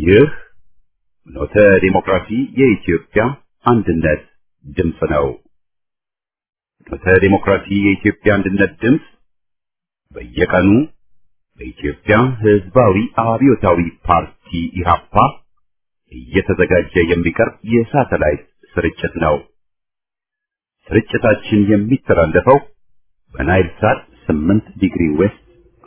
ይህ ኖተ ዲሞክራሲ የኢትዮጵያ አንድነት ድምፅ ነው። ኖተ ዲሞክራሲ የኢትዮጵያ አንድነት ድምፅ በየቀኑ በኢትዮጵያ ሕዝባዊ አብዮታዊ ፓርቲ ኢህአፓ እየተዘጋጀ የሚቀርብ የሳተላይት ስርጭት ነው። ስርጭታችን የሚተላለፈው በናይል ሳት 8 ዲግሪ ዌስት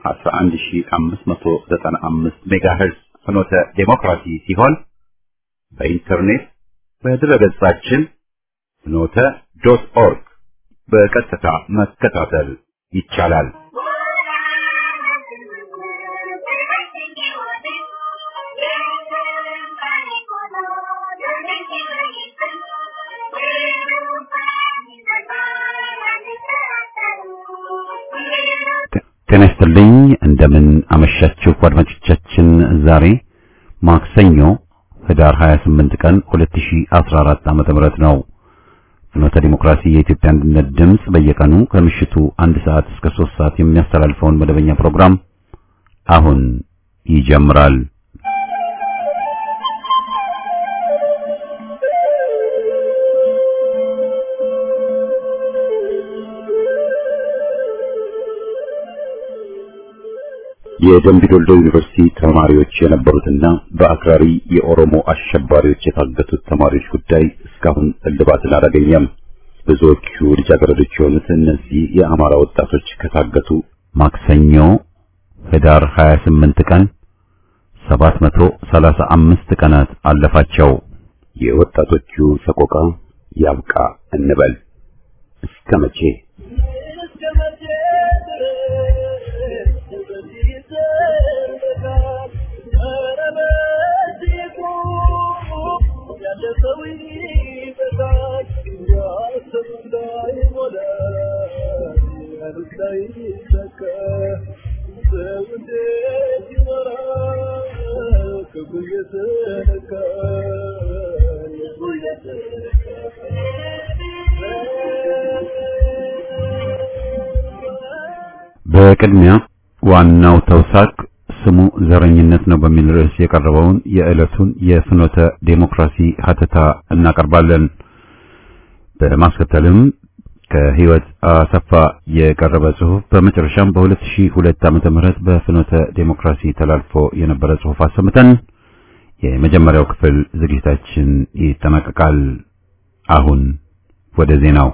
11595 ሜጋሄርዝ ፍኖተ ዴሞክራሲ ሲሆን በኢንተርኔት በድረገጻችን ፍኖተ ዶት ኦርግ በቀጥታ መከታተል ይቻላል። ጤና ይስጥልኝ። እንደምን አመሻችሁ አድማጮቻችን። ዛሬ ማክሰኞ ህዳር 28 ቀን 2014 ዓመተ ምህረት ነው። ፍኖተ ዲሞክራሲ የኢትዮጵያ አንድነት ድምፅ በየቀኑ ከምሽቱ አንድ ሰዓት እስከ 3 ሰዓት የሚያስተላልፈውን መደበኛ ፕሮግራም አሁን ይጀምራል። የደምቢ ዶልዶ ዩኒቨርሲቲ ተማሪዎች የነበሩትና በአክራሪ የኦሮሞ አሸባሪዎች የታገቱት ተማሪዎች ጉዳይ እስካሁን እልባትን አላገኘም። ብዙዎቹ ልጃገረዶች የሆኑት እነዚህ የአማራ ወጣቶች ከታገቱ ማክሰኞ ህዳር 28 ቀን 735 ቀናት አለፋቸው። የወጣቶቹ ሰቆቃ ያብቃ እንበል እስከ መቼ? በቅድሚያ ዋናው ተውሳክ ስሙ ዘረኝነት ነው በሚል ርዕስ የቀረበውን የዕለቱን የፍኖተ ዴሞክራሲ ሀተታ እናቀርባለን። በማስከተልም ከህይወት አሰፋ የቀረበ ጽሑፍ፣ በመጨረሻም በ2002 ዓመተ ምህረት በፍኖተ ዴሞክራሲ ተላልፎ የነበረ ጽሑፍ አሰምተን የመጀመሪያው ክፍል ዝግጅታችን ይጠናቀቃል። አሁን ወደ ዜናው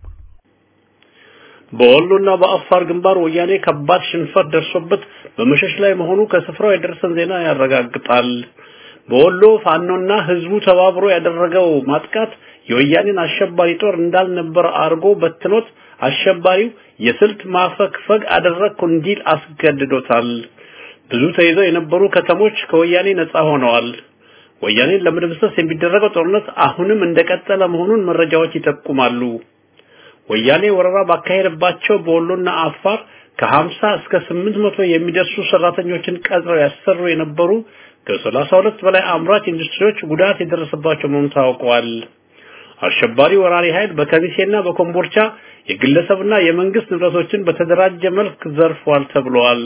በወሎና በአፋር ግንባር ወያኔ ከባድ ሽንፈት ደርሶበት በመሸሽ ላይ መሆኑ ከስፍራው የደረሰን ዜና ያረጋግጣል። በወሎ ፋኖና ህዝቡ ተባብሮ ያደረገው ማጥቃት የወያኔን አሸባሪ ጦር እንዳልነበረ አድርጎ በትኖት አሸባሪው የስልት ማፈግፈግ አደረግኩ እንዲል አስገድዶታል። ብዙ ተይዘው የነበሩ ከተሞች ከወያኔ ነፃ ሆነዋል። ወያኔን ለመደምሰስ የሚደረገው ጦርነት አሁንም እንደቀጠለ መሆኑን መረጃዎች ይጠቁማሉ። ወያኔ ወረራ ባካሄደባቸው በወሎና አፋር ከ50 እስከ 800 የሚደርሱ ሰራተኞችን ቀጥረው ያሰሩ የነበሩ ከ32 በላይ አምራች ኢንዱስትሪዎች ጉዳት የደረሰባቸው መሆኑ ታውቋል። አሸባሪ ወራሪ ኃይል በከሚሴና በኮምቦልቻ የግለሰብና የመንግስት ንብረቶችን በተደራጀ መልክ ዘርፏል ተብሏል።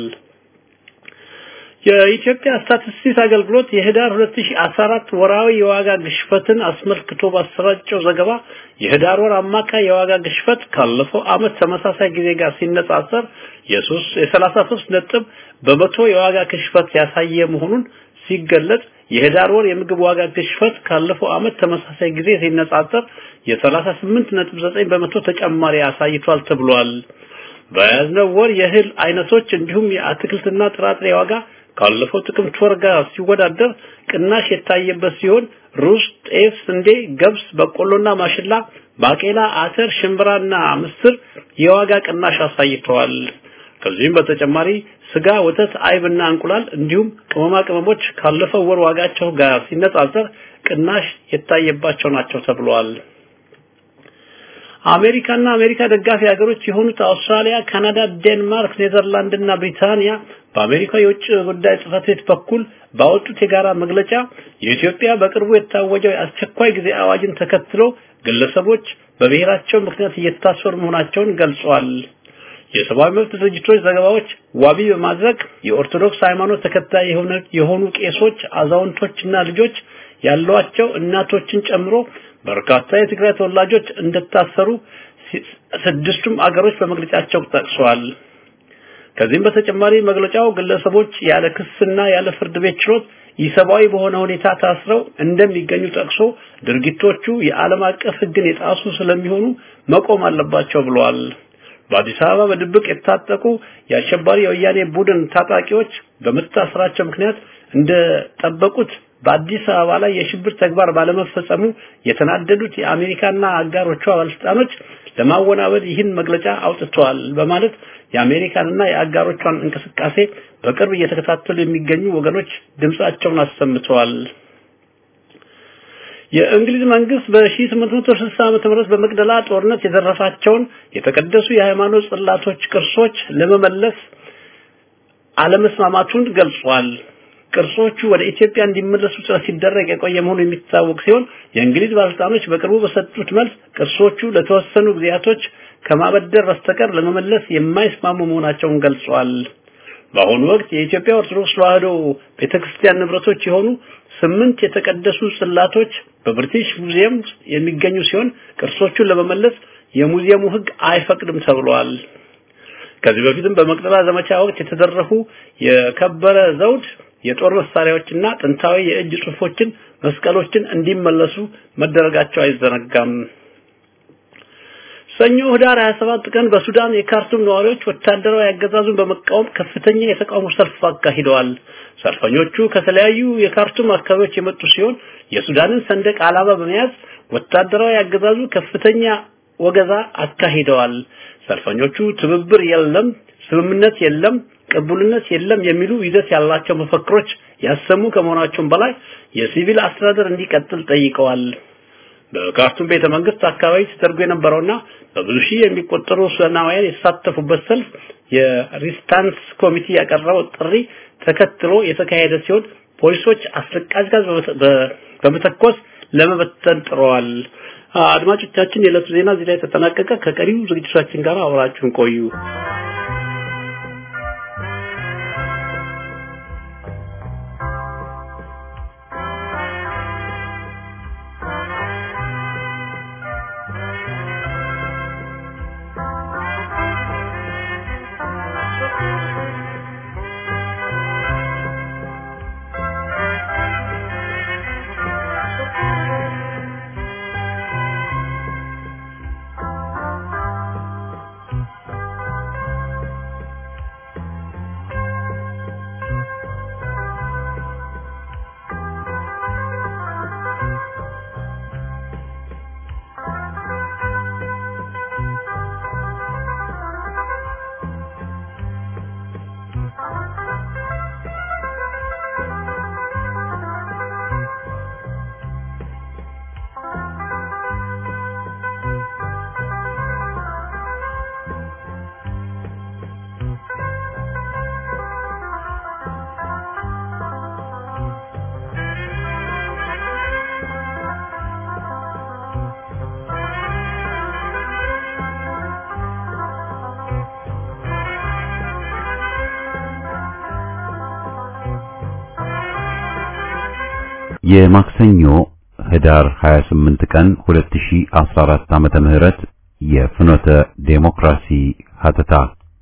የኢትዮጵያ ስታቲስቲክስ አገልግሎት የህዳር 2014 ወራዊ የዋጋ ግሽበትን አስመልክቶ ባሰራጨው ዘገባ የህዳር ወር አማካይ የዋጋ ግሽበት ካለፈው አመት ተመሳሳይ ጊዜ ጋር ሲነጻጸር የ33 ነጥብ በመቶ የዋጋ ግሽበት ያሳየ መሆኑን ሲገለጽ የህዳር ወር የምግብ ዋጋ ግሽበት ካለፈው አመት ተመሳሳይ ጊዜ ሲነጻጸር የ38 ነጥብ 9 በመቶ ተጨማሪ አሳይቷል ተብሏል። በያዝነው ወር የእህል አይነቶች እንዲሁም የአትክልትና ጥራጥሬ ዋጋ ካለፈው ጥቅምት ወር ጋር ሲወዳደር ቅናሽ የታየበት ሲሆን ሩዝ፣ ጤፍ፣ ስንዴ፣ ገብስ፣ በቆሎና ማሽላ፣ ባቄላ፣ አተር፣ ሽምብራና ምስር የዋጋ ቅናሽ አሳይተዋል። ከዚህም በተጨማሪ ስጋ፣ ወተት፣ አይብና እንቁላል እንዲሁም ቅመማ ቅመሞች ካለፈው ወር ዋጋቸው ጋር ሲነጻጸር ቅናሽ የታየባቸው ናቸው ተብሏል። አሜሪካና አሜሪካ ደጋፊ ሀገሮች የሆኑት አውስትራሊያ፣ ካናዳ፣ ዴንማርክ፣ ኔዘርላንድ እና ብሪታንያ በአሜሪካ የውጭ ጉዳይ ጽሕፈት ቤት በኩል ባወጡት የጋራ መግለጫ የኢትዮጵያ በቅርቡ የታወጀው የአስቸኳይ ጊዜ አዋጅን ተከትሎ ግለሰቦች በብሔራቸው ምክንያት እየታሰሩ መሆናቸውን ገልጸዋል። የሰብአዊ መብት ድርጅቶች ዘገባዎች ዋቢ በማድረግ የኦርቶዶክስ ሃይማኖት ተከታይ የሆኑ ቄሶች፣ አዛውንቶችና ልጆች ያሏቸው እናቶችን ጨምሮ በርካታ የትግራይ ተወላጆች እንደታሰሩ ስድስቱም አገሮች በመግለጫቸው ጠቅሰዋል። ከዚህም በተጨማሪ መግለጫው ግለሰቦች ያለ ክስና ያለ ፍርድ ቤት ችሎት ኢሰብአዊ በሆነ ሁኔታ ታስረው እንደሚገኙ ጠቅሶ ድርጊቶቹ የዓለም አቀፍ ሕግን የጣሱ ስለሚሆኑ መቆም አለባቸው ብለዋል። በአዲስ አበባ በድብቅ የታጠቁ የአሸባሪ የወያኔ ቡድን ታጣቂዎች በመታሰራቸው ምክንያት እንደጠበቁት በአዲስ አበባ ላይ የሽብር ተግባር ባለመፈጸሙ የተናደዱት የአሜሪካና አጋሮቿ ባለስልጣኖች ለማወናበድ ይህን መግለጫ አውጥተዋል በማለት የአሜሪካንና የአጋሮቿን እንቅስቃሴ በቅርብ እየተከታተሉ የሚገኙ ወገኖች ድምጻቸውን አሰምተዋል። የእንግሊዝ መንግስት በ1860 ዓመተ ምህረት በመቅደላ ጦርነት የዘረፋቸውን የተቀደሱ የሃይማኖት ጽላቶች ቅርሶች ለመመለስ አለመስማማቱን ገልጿል። ቅርሶቹ ወደ ኢትዮጵያ እንዲመለሱ ጥረት ሲደረግ የቆየ መሆኑ የሚታወቅ ሲሆን የእንግሊዝ ባለስልጣኖች በቅርቡ በሰጡት መልስ ቅርሶቹ ለተወሰኑ ጊዜያቶች ከማበደር በስተቀር ለመመለስ የማይስማሙ መሆናቸውን ገልጿል። በአሁኑ ወቅት የኢትዮጵያ ኦርቶዶክስ ተዋሕዶ ቤተክርስቲያን ንብረቶች የሆኑ ስምንት የተቀደሱ ጽላቶች በብሪቲሽ ሙዚየም የሚገኙ ሲሆን ቅርሶቹን ለመመለስ የሙዚየሙ ሕግ አይፈቅድም ተብሏል። ከዚህ በፊትም በመቅደላ ዘመቻ ወቅት የተዘረፉ የከበረ ዘውድ የጦር መሳሪያዎችና ጥንታዊ የእጅ ጽሑፎችን፣ መስቀሎችን እንዲመለሱ መደረጋቸው አይዘነጋም። ሰኞ ህዳር 27 ቀን በሱዳን የካርቱም ነዋሪዎች ወታደራዊ አገዛዙን በመቃወም ከፍተኛ የተቃውሞ ሰልፍ አካሂደዋል። ሰልፈኞቹ ከተለያዩ የካርቱም አካባቢዎች የመጡ ሲሆን የሱዳንን ሰንደቅ ዓላማ በመያዝ ወታደራዊ አገዛዙ ከፍተኛ ወገዛ አካሂደዋል። ሰልፈኞቹ ትብብር የለም፣ ስምምነት የለም፣ ቅቡልነት የለም የሚሉ ይዘት ያላቸው መፈክሮች ያሰሙ ከመሆናቸውም በላይ የሲቪል አስተዳደር እንዲቀጥል ጠይቀዋል። በካርቱም ቤተ መንግስት አካባቢ ተደርጎ የነበረውና በብዙ ሺህ የሚቆጠሩ ሱዳናውያን የተሳተፉበት ሰልፍ የሪስታንስ ኮሚቴ ያቀረበው ጥሪ ተከትሎ የተካሄደ ሲሆን ፖሊሶች አስለቃሽ ጋዝ በመተኮስ ለመበተን ጥረዋል። አድማጮቻችን፣ የዕለቱ ዜና እዚህ ላይ ተጠናቀቀ። ከቀሪው ዝግጅቶቻችን ጋር አብራችሁን ቆዩ። የማክሰኞ ህዳር 28 ቀን 2014 ዓመተ ምህረት የፍኖተ ዴሞክራሲ ሀተታ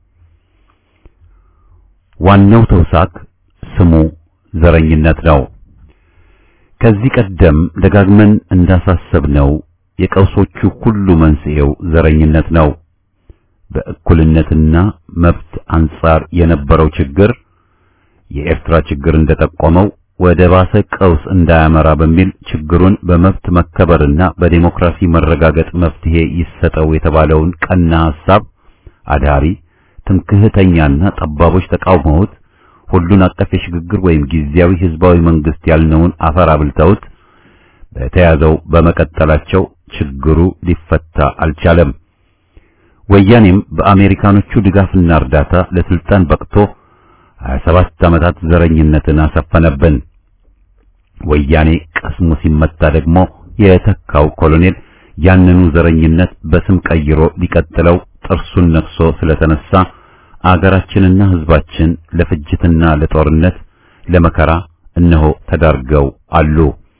ዋናው ተውሳክ ስሙ ዘረኝነት ነው። ከዚህ ቀደም ደጋግመን እንዳሳሰብነው የቀውሶቹ ሁሉ መንስኤው ዘረኝነት ነው። በእኩልነትና መብት አንጻር የነበረው ችግር የኤርትራ ችግር እንደጠቆመው ወደ ባሰ ቀውስ እንዳያመራ በሚል ችግሩን በመብት መከበርና በዲሞክራሲ መረጋገጥ መፍትሄ ይሰጠው የተባለውን ቀና ሐሳብ አዳሪ ትምክህተኛና ጠባቦች ተቃውመውት ሁሉን አቀፍ የሽግግር ወይም ጊዜያዊ ህዝባዊ መንግስት ያልነውን አፈር አብልተውት በተያዘው በመቀጠላቸው ችግሩ ሊፈታ አልቻለም። ወያኔም በአሜሪካኖቹ ድጋፍና እርዳታ ለስልጣን በቅቶ 27 ዓመታት ዘረኝነትን አሰፈነብን። ወያኔ ቀስሙ ሲመታ ደግሞ የተካው ኮሎኔል ያንኑ ዘረኝነት በስም ቀይሮ ሊቀጥለው ጥርሱን ነክሶ ስለተነሳ አገራችንና ሕዝባችን ለፍጅትና ለጦርነት ለመከራ እነሆ ተዳርገው አሉ።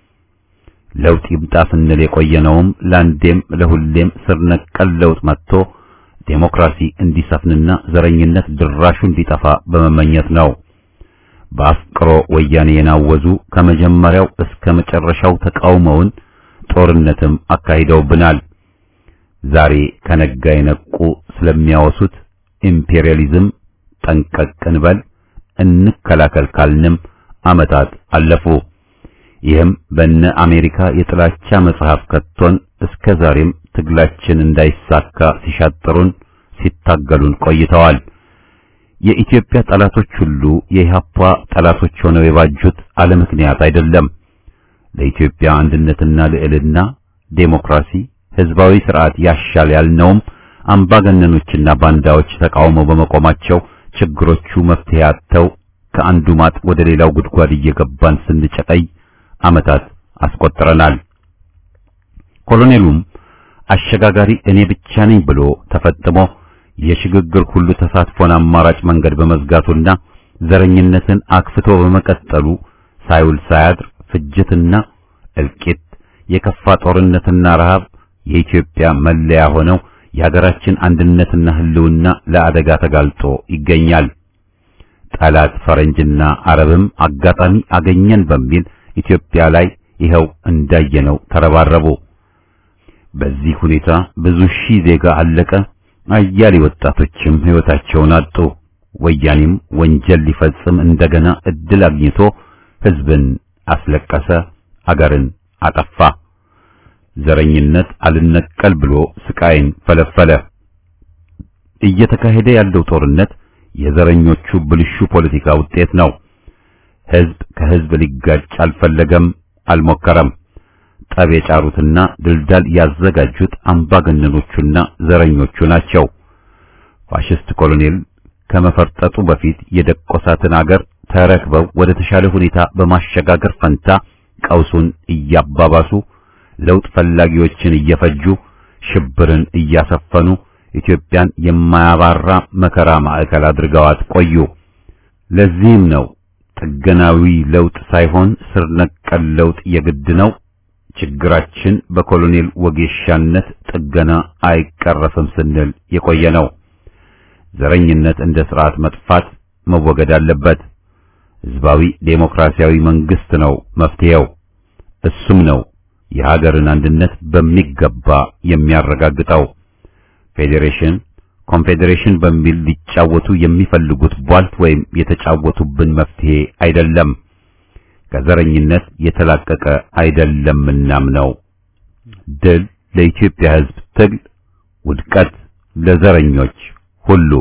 ለውጥ ይምጣ ስንል የቆየነውም ለአንዴም ለሁሌም ስር ነቀል ለውጥ መጥቶ ዴሞክራሲ እንዲሰፍንና ዘረኝነት ድራሹ እንዲጠፋ በመመኘት ነው። በአፍቅሮ ወያኔ የናወዙ ከመጀመሪያው እስከ መጨረሻው ተቃውመውን ጦርነትም አካሂደውብናል። ዛሬ ከነጋ የነቁ ስለሚያወሱት ኢምፔሪያሊዝም ጠንቀቅ እንበል እንከላከል ካልንም ዓመታት አለፉ። ይህም በነ አሜሪካ የጥላቻ መጽሐፍ ከቶን እስከ ዛሬም ትግላችን እንዳይሳካ ሲሻጥሩን ሲታገሉን ቆይተዋል። የኢትዮጵያ ጠላቶች ሁሉ የኢህአፓ ጠላቶች ሆነው የባጁት አለ ምክንያት አይደለም። ለኢትዮጵያ አንድነትና ልዕልና፣ ዴሞክራሲ፣ ህዝባዊ ስርዓት ያሻል ያልነውም አምባገነኖችና ባንዳዎች ተቃውመው በመቆማቸው ችግሮቹ መፍትሄ አጥተው ከአንዱ ማጥ ወደ ሌላው ጉድጓድ እየገባን ስንጨቀይ ዓመታት አስቆጥረናል። ኮሎኔሉም አሸጋጋሪ እኔ ብቻ ነኝ ብሎ ተፈጥሞ የሽግግር ሁሉ ተሳትፎን አማራጭ መንገድ በመዝጋቱና ዘረኝነትን አክፍቶ በመቀጠሉ ሳይውል ሳያድር ፍጅትና እልቂት፣ የከፋ ጦርነትና ረሃብ የኢትዮጵያ መለያ ሆነው የሀገራችን አንድነትና ህልውና ለአደጋ ተጋልጦ ይገኛል። ጠላት ፈረንጅና አረብም አጋጣሚ አገኘን በሚል ኢትዮጵያ ላይ ይኸው እንዳየነው ተረባረቡ። በዚህ ሁኔታ ብዙ ሺህ ዜጋ አለቀ። አያሌ ወጣቶችም ሕይወታቸውን አጡ። ወያኔም ወንጀል ሊፈጽም እንደገና እድል አግኝቶ ህዝብን አስለቀሰ፣ አገርን አጠፋ። ዘረኝነት አልነቀል ብሎ ስቃይን ፈለፈለ። እየተካሄደ ያለው ጦርነት የዘረኞቹ ብልሹ ፖለቲካ ውጤት ነው። ህዝብ ከህዝብ ሊጋጭ አልፈለገም፣ አልሞከረም። ጠብ የጫሩትና ድልዳል ያዘጋጁት አምባገነኖቹና ዘረኞቹ ናቸው። ፋሽስት ኮሎኔል ከመፈርጠጡ በፊት የደቆሳትን አገር ተረክበው ወደ ተሻለ ሁኔታ በማሸጋገር ፈንታ ቀውሱን እያባባሱ ለውጥ ፈላጊዎችን እየፈጁ ሽብርን እያሰፈኑ ኢትዮጵያን የማያባራ መከራ ማዕከል አድርገዋት ቆዩ። ለዚህም ነው ጥገናዊ ለውጥ ሳይሆን ስር ነቀል ለውጥ የግድ ነው። ችግራችን በኮሎኔል ወጌሻነት ጥገና አይቀረፍም ስንል የቆየ ነው። ዘረኝነት እንደ ስርዓት መጥፋት መወገድ አለበት። ህዝባዊ ዴሞክራሲያዊ መንግስት ነው መፍትሄው። እሱም ነው የሀገርን አንድነት በሚገባ የሚያረጋግጠው። ፌዴሬሽን፣ ኮንፌዴሬሽን በሚል ሊጫወቱ የሚፈልጉት ቧልት ወይም የተጫወቱብን መፍትሄ አይደለም። ከዘረኝነት የተላቀቀ አይደለምናም ነው። ድል ለኢትዮጵያ ህዝብ ትግል፣ ውድቀት ለዘረኞች ሁሉ።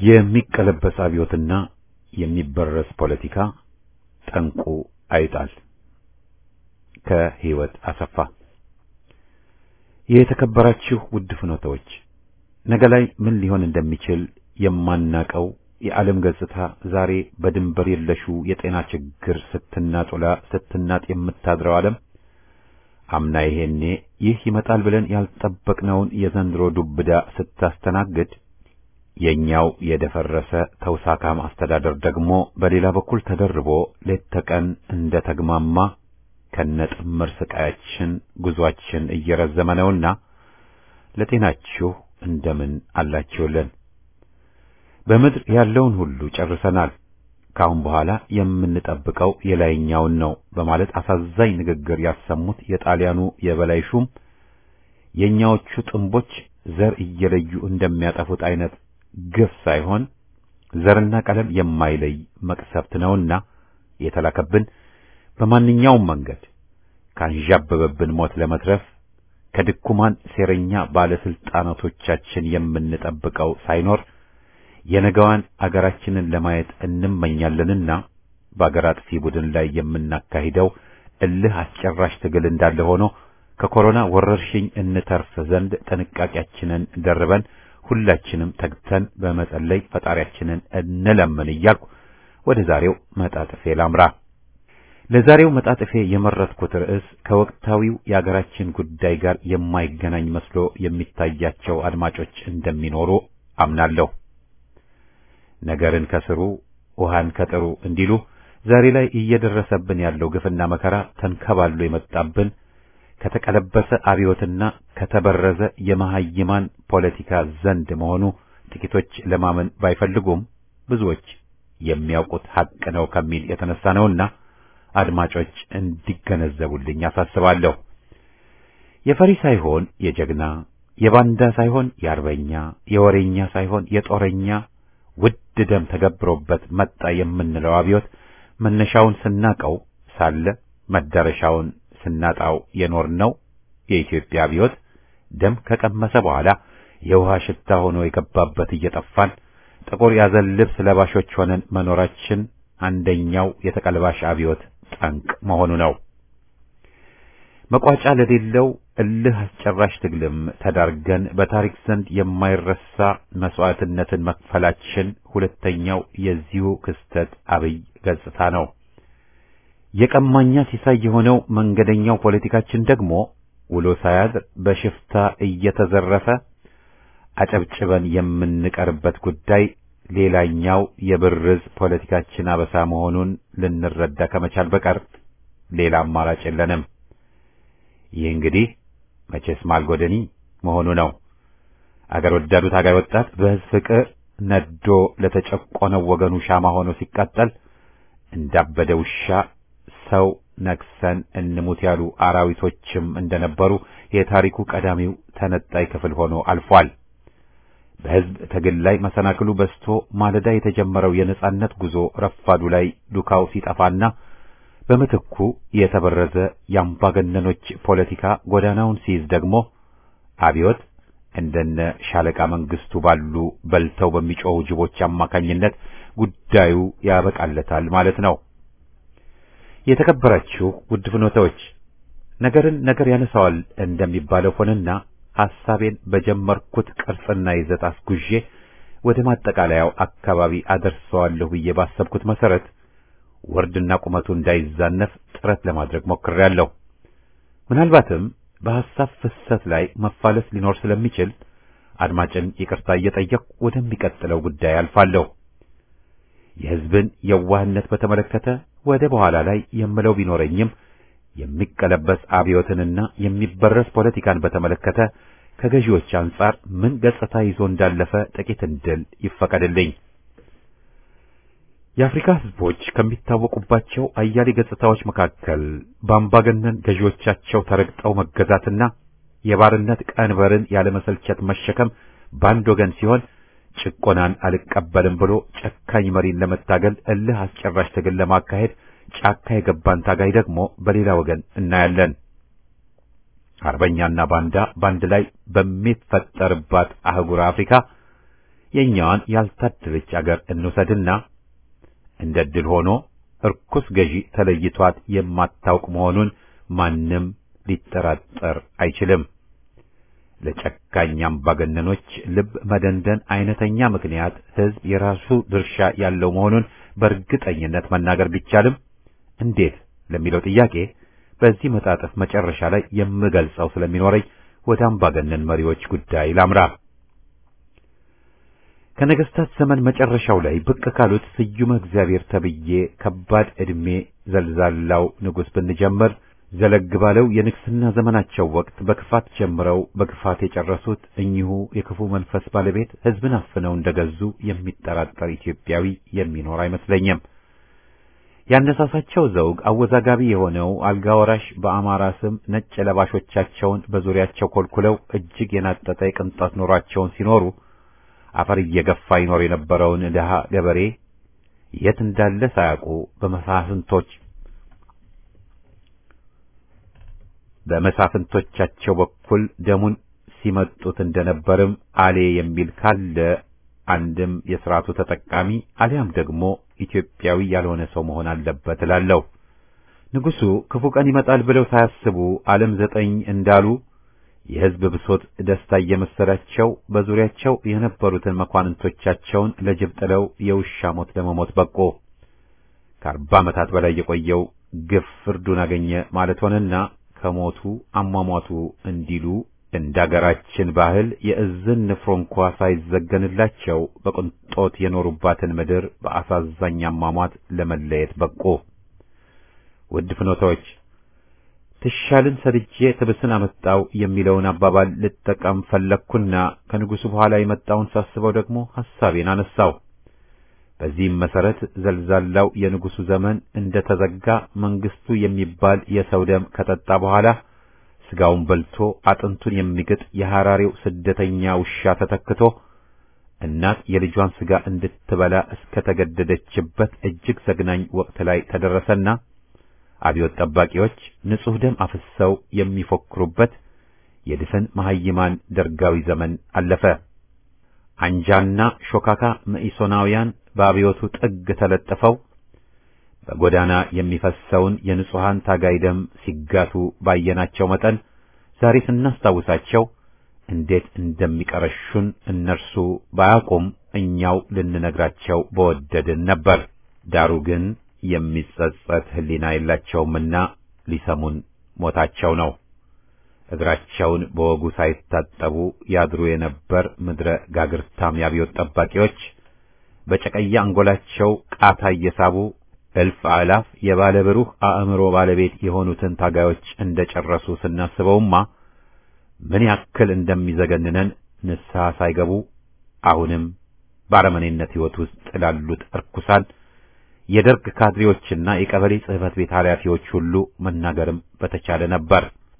የሚቀለበስ አብዮትና የሚበረስ ፖለቲካ ጠንቁ አይጣል። ከህይወት አሰፋ። የተከበራችሁ ውድ ፍኖተዎች፣ ነገ ላይ ምን ሊሆን እንደሚችል የማናቀው የዓለም ገጽታ ዛሬ በድንበር የለሹ የጤና ችግር ስትናጡላ ስትናጥ የምታድረው ዓለም አምና ይሄኔ ይህ ይመጣል ብለን ያልጠበቅነውን የዘንድሮ ዱብዳ ስታስተናግድ የኛው የደፈረሰ ተውሳካም አስተዳደር ደግሞ በሌላ በኩል ተደርቦ ሌት ተቀን እንደ ተግማማ ከነጥምር ስቃያችን ጉዟችን እየረዘመ ነውና ለጤናችሁ እንደምን አላችሁልን? በምድር ያለውን ሁሉ ጨርሰናል። ከአሁን በኋላ የምንጠብቀው የላይኛውን ነው በማለት አሳዛኝ ንግግር ያሰሙት የጣሊያኑ የበላይ ሹም የኛዎቹ ጥንቦች ዘር እየለዩ እንደሚያጠፉት አይነት ግፍ ሳይሆን ዘርና ቀለም የማይለይ መቅሰፍት ነውና የተላከብን በማንኛውም መንገድ ካንዣበበብን ሞት ለመትረፍ ከድኩማን ሴረኛ ባለስልጣናቶቻችን የምንጠብቀው ሳይኖር የነገዋን አገራችንን ለማየት እንመኛለንና በአገር አጥፊ ቡድን ላይ የምናካሂደው እልህ አስጨራሽ ትግል እንዳለ ሆኖ ከኮሮና ወረርሽኝ እንተርፍ ዘንድ ጥንቃቄያችንን ደርበን ሁላችንም ተግተን በመጸለይ ፈጣሪያችንን እንለምን እያልኩ ወደ ዛሬው መጣጥፌ ላምራ። ለዛሬው መጣጥፌ የመረጥኩት ርዕስ ከወቅታዊው የአገራችን ጉዳይ ጋር የማይገናኝ መስሎ የሚታያቸው አድማጮች እንደሚኖሩ አምናለሁ። ነገርን ከስሩ ውሃን ከጥሩ እንዲሉ ዛሬ ላይ እየደረሰብን ያለው ግፍና መከራ ተንከባሎ የመጣብን ከተቀለበሰ አብዮትና ከተበረዘ የመሐይማን ፖለቲካ ዘንድ መሆኑ ጥቂቶች ለማመን ባይፈልጉም ብዙዎች የሚያውቁት ሐቅ ነው ከሚል የተነሳ ነውና አድማጮች እንዲገነዘቡልኝ አሳስባለሁ። የፈሪ ሳይሆን የጀግና የባንዳ ሳይሆን የአርበኛ የወሬኛ ሳይሆን የጦረኛ ውድ ደም ተገብሮበት መጣ የምንለው አብዮት መነሻውን ስናቀው ሳለ መዳረሻውን ስናጣው የኖርነው የኢትዮጵያ አብዮት ደም ከቀመሰ በኋላ የውሃ ሽታ ሆኖ የገባበት እየጠፋን ጥቁር ያዘን ልብስ ለባሾች ሆነን መኖራችን አንደኛው የተቀልባሽ አብዮት ጠንቅ መሆኑ ነው። መቋጫ ለሌለው እልህ አስጨራሽ ትግልም ተዳርገን በታሪክ ዘንድ የማይረሳ መስዋዕትነትን መክፈላችን ሁለተኛው የዚሁ ክስተት አብይ ገጽታ ነው። የቀማኛ ሲሳይ የሆነው መንገደኛው ፖለቲካችን ደግሞ ውሎ ሳያድር በሽፍታ እየተዘረፈ አጨብጭበን የምንቀርበት ጉዳይ ሌላኛው የብርዝ ፖለቲካችን አበሳ መሆኑን ልንረዳ ከመቻል በቀር ሌላ አማራጭ የለንም። ይህ እንግዲህ መቼስ ማልጎደኒ መሆኑ ነው። አገር ወዳዱ ታጋይ ወጣት በሕዝብ ፍቅር ነዶ ለተጨቆነው ወገኑ ሻማ ሆኖ ሲቃጠል እንዳበደ ውሻ ሰው ነክሰን እንሙት ያሉ አራዊቶችም እንደነበሩ የታሪኩ ቀዳሚው ተነጣይ ክፍል ሆኖ አልፏል። በሕዝብ ትግል ላይ መሰናክሉ በስቶ ማለዳ የተጀመረው የነጻነት ጉዞ ረፋዱ ላይ ዱካው ሲጠፋና በምትኩ የተበረዘ የአምባገነኖች ፖለቲካ ጎዳናውን ሲይዝ ደግሞ አብዮት እንደነ ሻለቃ መንግስቱ ባሉ በልተው በሚጮኹ ጅቦች አማካኝነት ጉዳዩ ያበቃለታል ማለት ነው። የተከበራችሁ ውድ ፍኖተዎች ነገርን ነገር ያነሳዋል እንደሚባለው ሆነና ሐሳቤን በጀመርኩት ቅርጽና ይዘት አስጉዤ ወደ ማጠቃለያው አካባቢ አደርሰዋለሁ ብዬ ባሰብኩት መሰረት ወርድና ቁመቱ እንዳይዛነፍ ጥረት ለማድረግ ሞክሬያለሁ። ምናልባትም በሐሳብ ፍሰት ላይ መፋለስ ሊኖር ስለሚችል አድማጭን ይቅርታ እየጠየቅሁ ወደሚቀጥለው ጉዳይ አልፋለሁ። የሕዝብን የዋህነት በተመለከተ ወደ በኋላ ላይ የምለው ቢኖረኝም የሚቀለበስ አብዮትንና የሚበረስ ፖለቲካን በተመለከተ ከገዢዎች አንጻር ምን ገጽታ ይዞ እንዳለፈ ጥቂት እንድል ይፈቀድልኝ። የአፍሪካ ሕዝቦች ከሚታወቁባቸው አያሌ ገጽታዎች መካከል በአምባገነን ገዢዎቻቸው ተረግጠው መገዛትና የባርነት ቀንበርን ያለመሰልቸት መሸከም በአንድ ወገን ሲሆን ጭቆናን አልቀበልም ብሎ ጨካኝ መሪን ለመታገል እልህ አስጨራሽ ትግል ለማካሄድ ጫካ የገባን ታጋይ ደግሞ በሌላ ወገን እናያለን። አርበኛና ባንዳ በአንድ ላይ በሚፈጠርባት አህጉር አፍሪካ የኛዋን ያልታደለች አገር እንውሰድና እንደ ድል ሆኖ እርኩስ ገዢ ተለይቷት የማታውቅ መሆኑን ማንም ሊጠራጠር አይችልም። ለጨካኝ አምባገነኖች ልብ መደንደን አይነተኛ ምክንያት ሕዝብ የራሱ ድርሻ ያለው መሆኑን በእርግጠኝነት መናገር ቢቻልም እንዴት ለሚለው ጥያቄ በዚህ መጣጥፍ መጨረሻ ላይ የምገልጸው ስለሚኖረኝ ወደ አምባገነን መሪዎች ጉዳይ ላምራ። ከነገስታት ዘመን መጨረሻው ላይ ብቅ ካሉት ስዩመ እግዚአብሔር ተብዬ ከባድ ዕድሜ ዘልዛላው ንጉሥ ብንጀምር ዘለግ ባለው የንግስና ዘመናቸው ወቅት በክፋት ጀምረው በክፋት የጨረሱት እኚሁ የክፉ መንፈስ ባለቤት ሕዝብን አፍነው እንደገዙ የሚጠራጠር ኢትዮጵያዊ የሚኖር አይመስለኝም። ያነሳሳቸው ዘውግ አወዛጋቢ የሆነው አልጋ ወራሽ በአማራ ስም ነጭ ለባሾቻቸውን በዙሪያቸው ኮልኩለው እጅግ የናጠጠ የቅንጣት ኑሯቸውን ሲኖሩ አፈር እየገፋ ይኖር የነበረውን ድሃ ገበሬ የት እንዳለ ሳያውቁ በመሳፍንቶች በመሳፍንቶቻቸው በኩል ደሙን ሲመጡት እንደነበርም አሌ የሚል ካለ አንድም የሥርዓቱ ተጠቃሚ አሊያም ደግሞ ኢትዮጵያዊ ያልሆነ ሰው መሆን አለበት እላለሁ። ንጉሡ ክፉ ቀን ይመጣል ብለው ሳያስቡ ዓለም ዘጠኝ እንዳሉ የሕዝብ ብሶት ደስታ እየመሰላቸው በዙሪያቸው የነበሩትን መኳንንቶቻቸውን ለጅብ ጥለው የውሻ ሞት ለመሞት በቁ። ከአርባ ዓመታት በላይ የቆየው ግፍ ፍርዱን አገኘ ማለት ሆነና ከሞቱ አሟሟቱ እንዲሉ እንደ አገራችን ባህል የእዝን ንፍሮ እንኳ ሳይዘገንላቸው በቅንጦት የኖሩባትን ምድር በአሳዛኝ አሟሟት ለመለየት በቁ። ውድ ፍኖታዎች ትሻልን ሰድጄ ትብስን አመጣው የሚለውን አባባል ልጠቀም ፈለግኩና ከንጉሡ በኋላ የመጣውን ሳስበው ደግሞ ሐሳቤን አነሳው። በዚህም መሰረት ዘልዛላው የንጉሡ ዘመን እንደ ተዘጋ መንግስቱ የሚባል የሰው ደም ከጠጣ በኋላ ስጋውን በልቶ አጥንቱን የሚግጥ የሐራሬው ስደተኛ ውሻ ተተክቶ እናት የልጇን ስጋ እንድትበላ እስከተገደደችበት እጅግ ዘግናኝ ወቅት ላይ ተደረሰና አብዮት ጠባቂዎች ንጹሕ ደም አፍሰው የሚፎክሩበት የድፍን መሐይማን ደርጋዊ ዘመን አለፈ። አንጃና ሾካካ መኢሶናውያን በአብዮቱ ጥግ ተለጥፈው በጎዳና የሚፈሰውን የንጹሐን ታጋይ ደም ሲጋቱ ባየናቸው መጠን ዛሬ ስናስታውሳቸው እንዴት እንደሚቀረሹን እነርሱ ባያውቁም እኛው ልንነግራቸው በወደድን ነበር። ዳሩ ግን የሚጸጸት ሕሊና የላቸውምና ሊሰሙን ሞታቸው ነው። እግራቸውን በወጉ ሳይታጠቡ ያድሩ የነበር ምድረ ጋግርታም የአብዮት ጠባቂዎች በጨቀያ አንጎላቸው ቃታ እየሳቡ እልፍ አእላፍ የባለ ብሩህ አእምሮ ባለቤት የሆኑትን ታጋዮች እንደጨረሱ ስናስበውማ ምን ያክል እንደሚዘገንነን ንስሐ ሳይገቡ አሁንም በአረመኔነት ሕይወት ውስጥ ላሉት እርኩሳን የደርግ ካድሬዎችና የቀበሌ ጽሕፈት ቤት ኃላፊዎች ሁሉ መናገርም በተቻለ ነበር።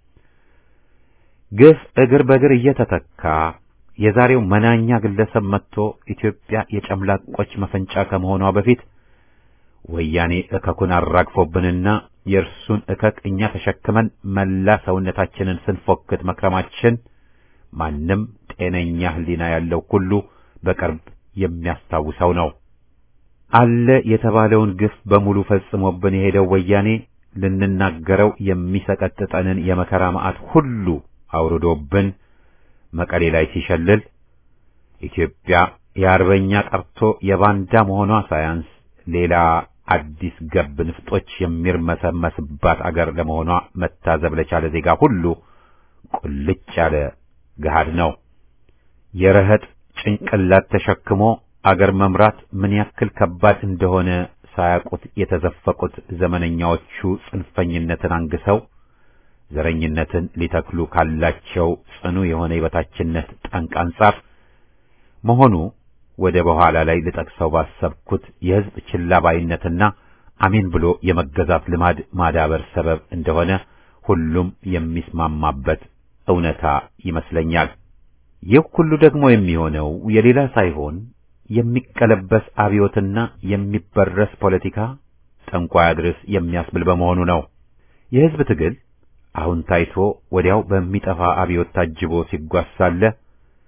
ግፍ እግር በእግር እየተተካ የዛሬው መናኛ ግለሰብ መጥቶ ኢትዮጵያ የጨምላቆች መፈንጫ ከመሆኗ በፊት ወያኔ እከኩን አራግፎብንና የእርሱን እከክ እኛ ተሸክመን መላ ሰውነታችንን ስንፎክት መክረማችን ማንም ጤነኛ ሕሊና ያለው ሁሉ በቅርብ የሚያስታውሰው ነው። አለ የተባለውን ግፍ በሙሉ ፈጽሞብን የሄደው ወያኔ ልንናገረው የሚሰቀጥጠንን የመከራ መዓት ሁሉ አውርዶብን መቀሌ ላይ ሲሸልል ኢትዮጵያ የአርበኛ ቀርቶ የባንዳ መሆኗ ሳያንስ ሌላ አዲስ ገብ ንፍጦች የሚርመሰመስባት አገር ለመሆኗ መታዘብ ለቻለ ዜጋ ሁሉ ቁልጭ ያለ ገሃድ ነው። የረህጥ ጭንቅላት ተሸክሞ አገር መምራት ምን ያክል ከባድ እንደሆነ ሳያውቁት የተዘፈቁት ዘመነኛዎቹ ጽንፈኝነትን አንግሰው ዘረኝነትን ሊተክሉ ካላቸው ጽኑ የሆነ የበታችነት ጠንቅ አንጻር መሆኑ ወደ በኋላ ላይ ልጠቅሰው ባሰብኩት የሕዝብ ችላ ባይነትና አሜን ብሎ የመገዛት ልማድ ማዳበር ሰበብ እንደሆነ ሁሉም የሚስማማበት እውነታ ይመስለኛል። ይህ ሁሉ ደግሞ የሚሆነው የሌላ ሳይሆን የሚቀለበስ አብዮትና የሚበረስ ፖለቲካ ጠንቋይ አድርስ የሚያስብል በመሆኑ ነው። የሕዝብ ትግል አሁን ታይቶ ወዲያው በሚጠፋ አብዮት ታጅቦ ሲጓዝ ሳለ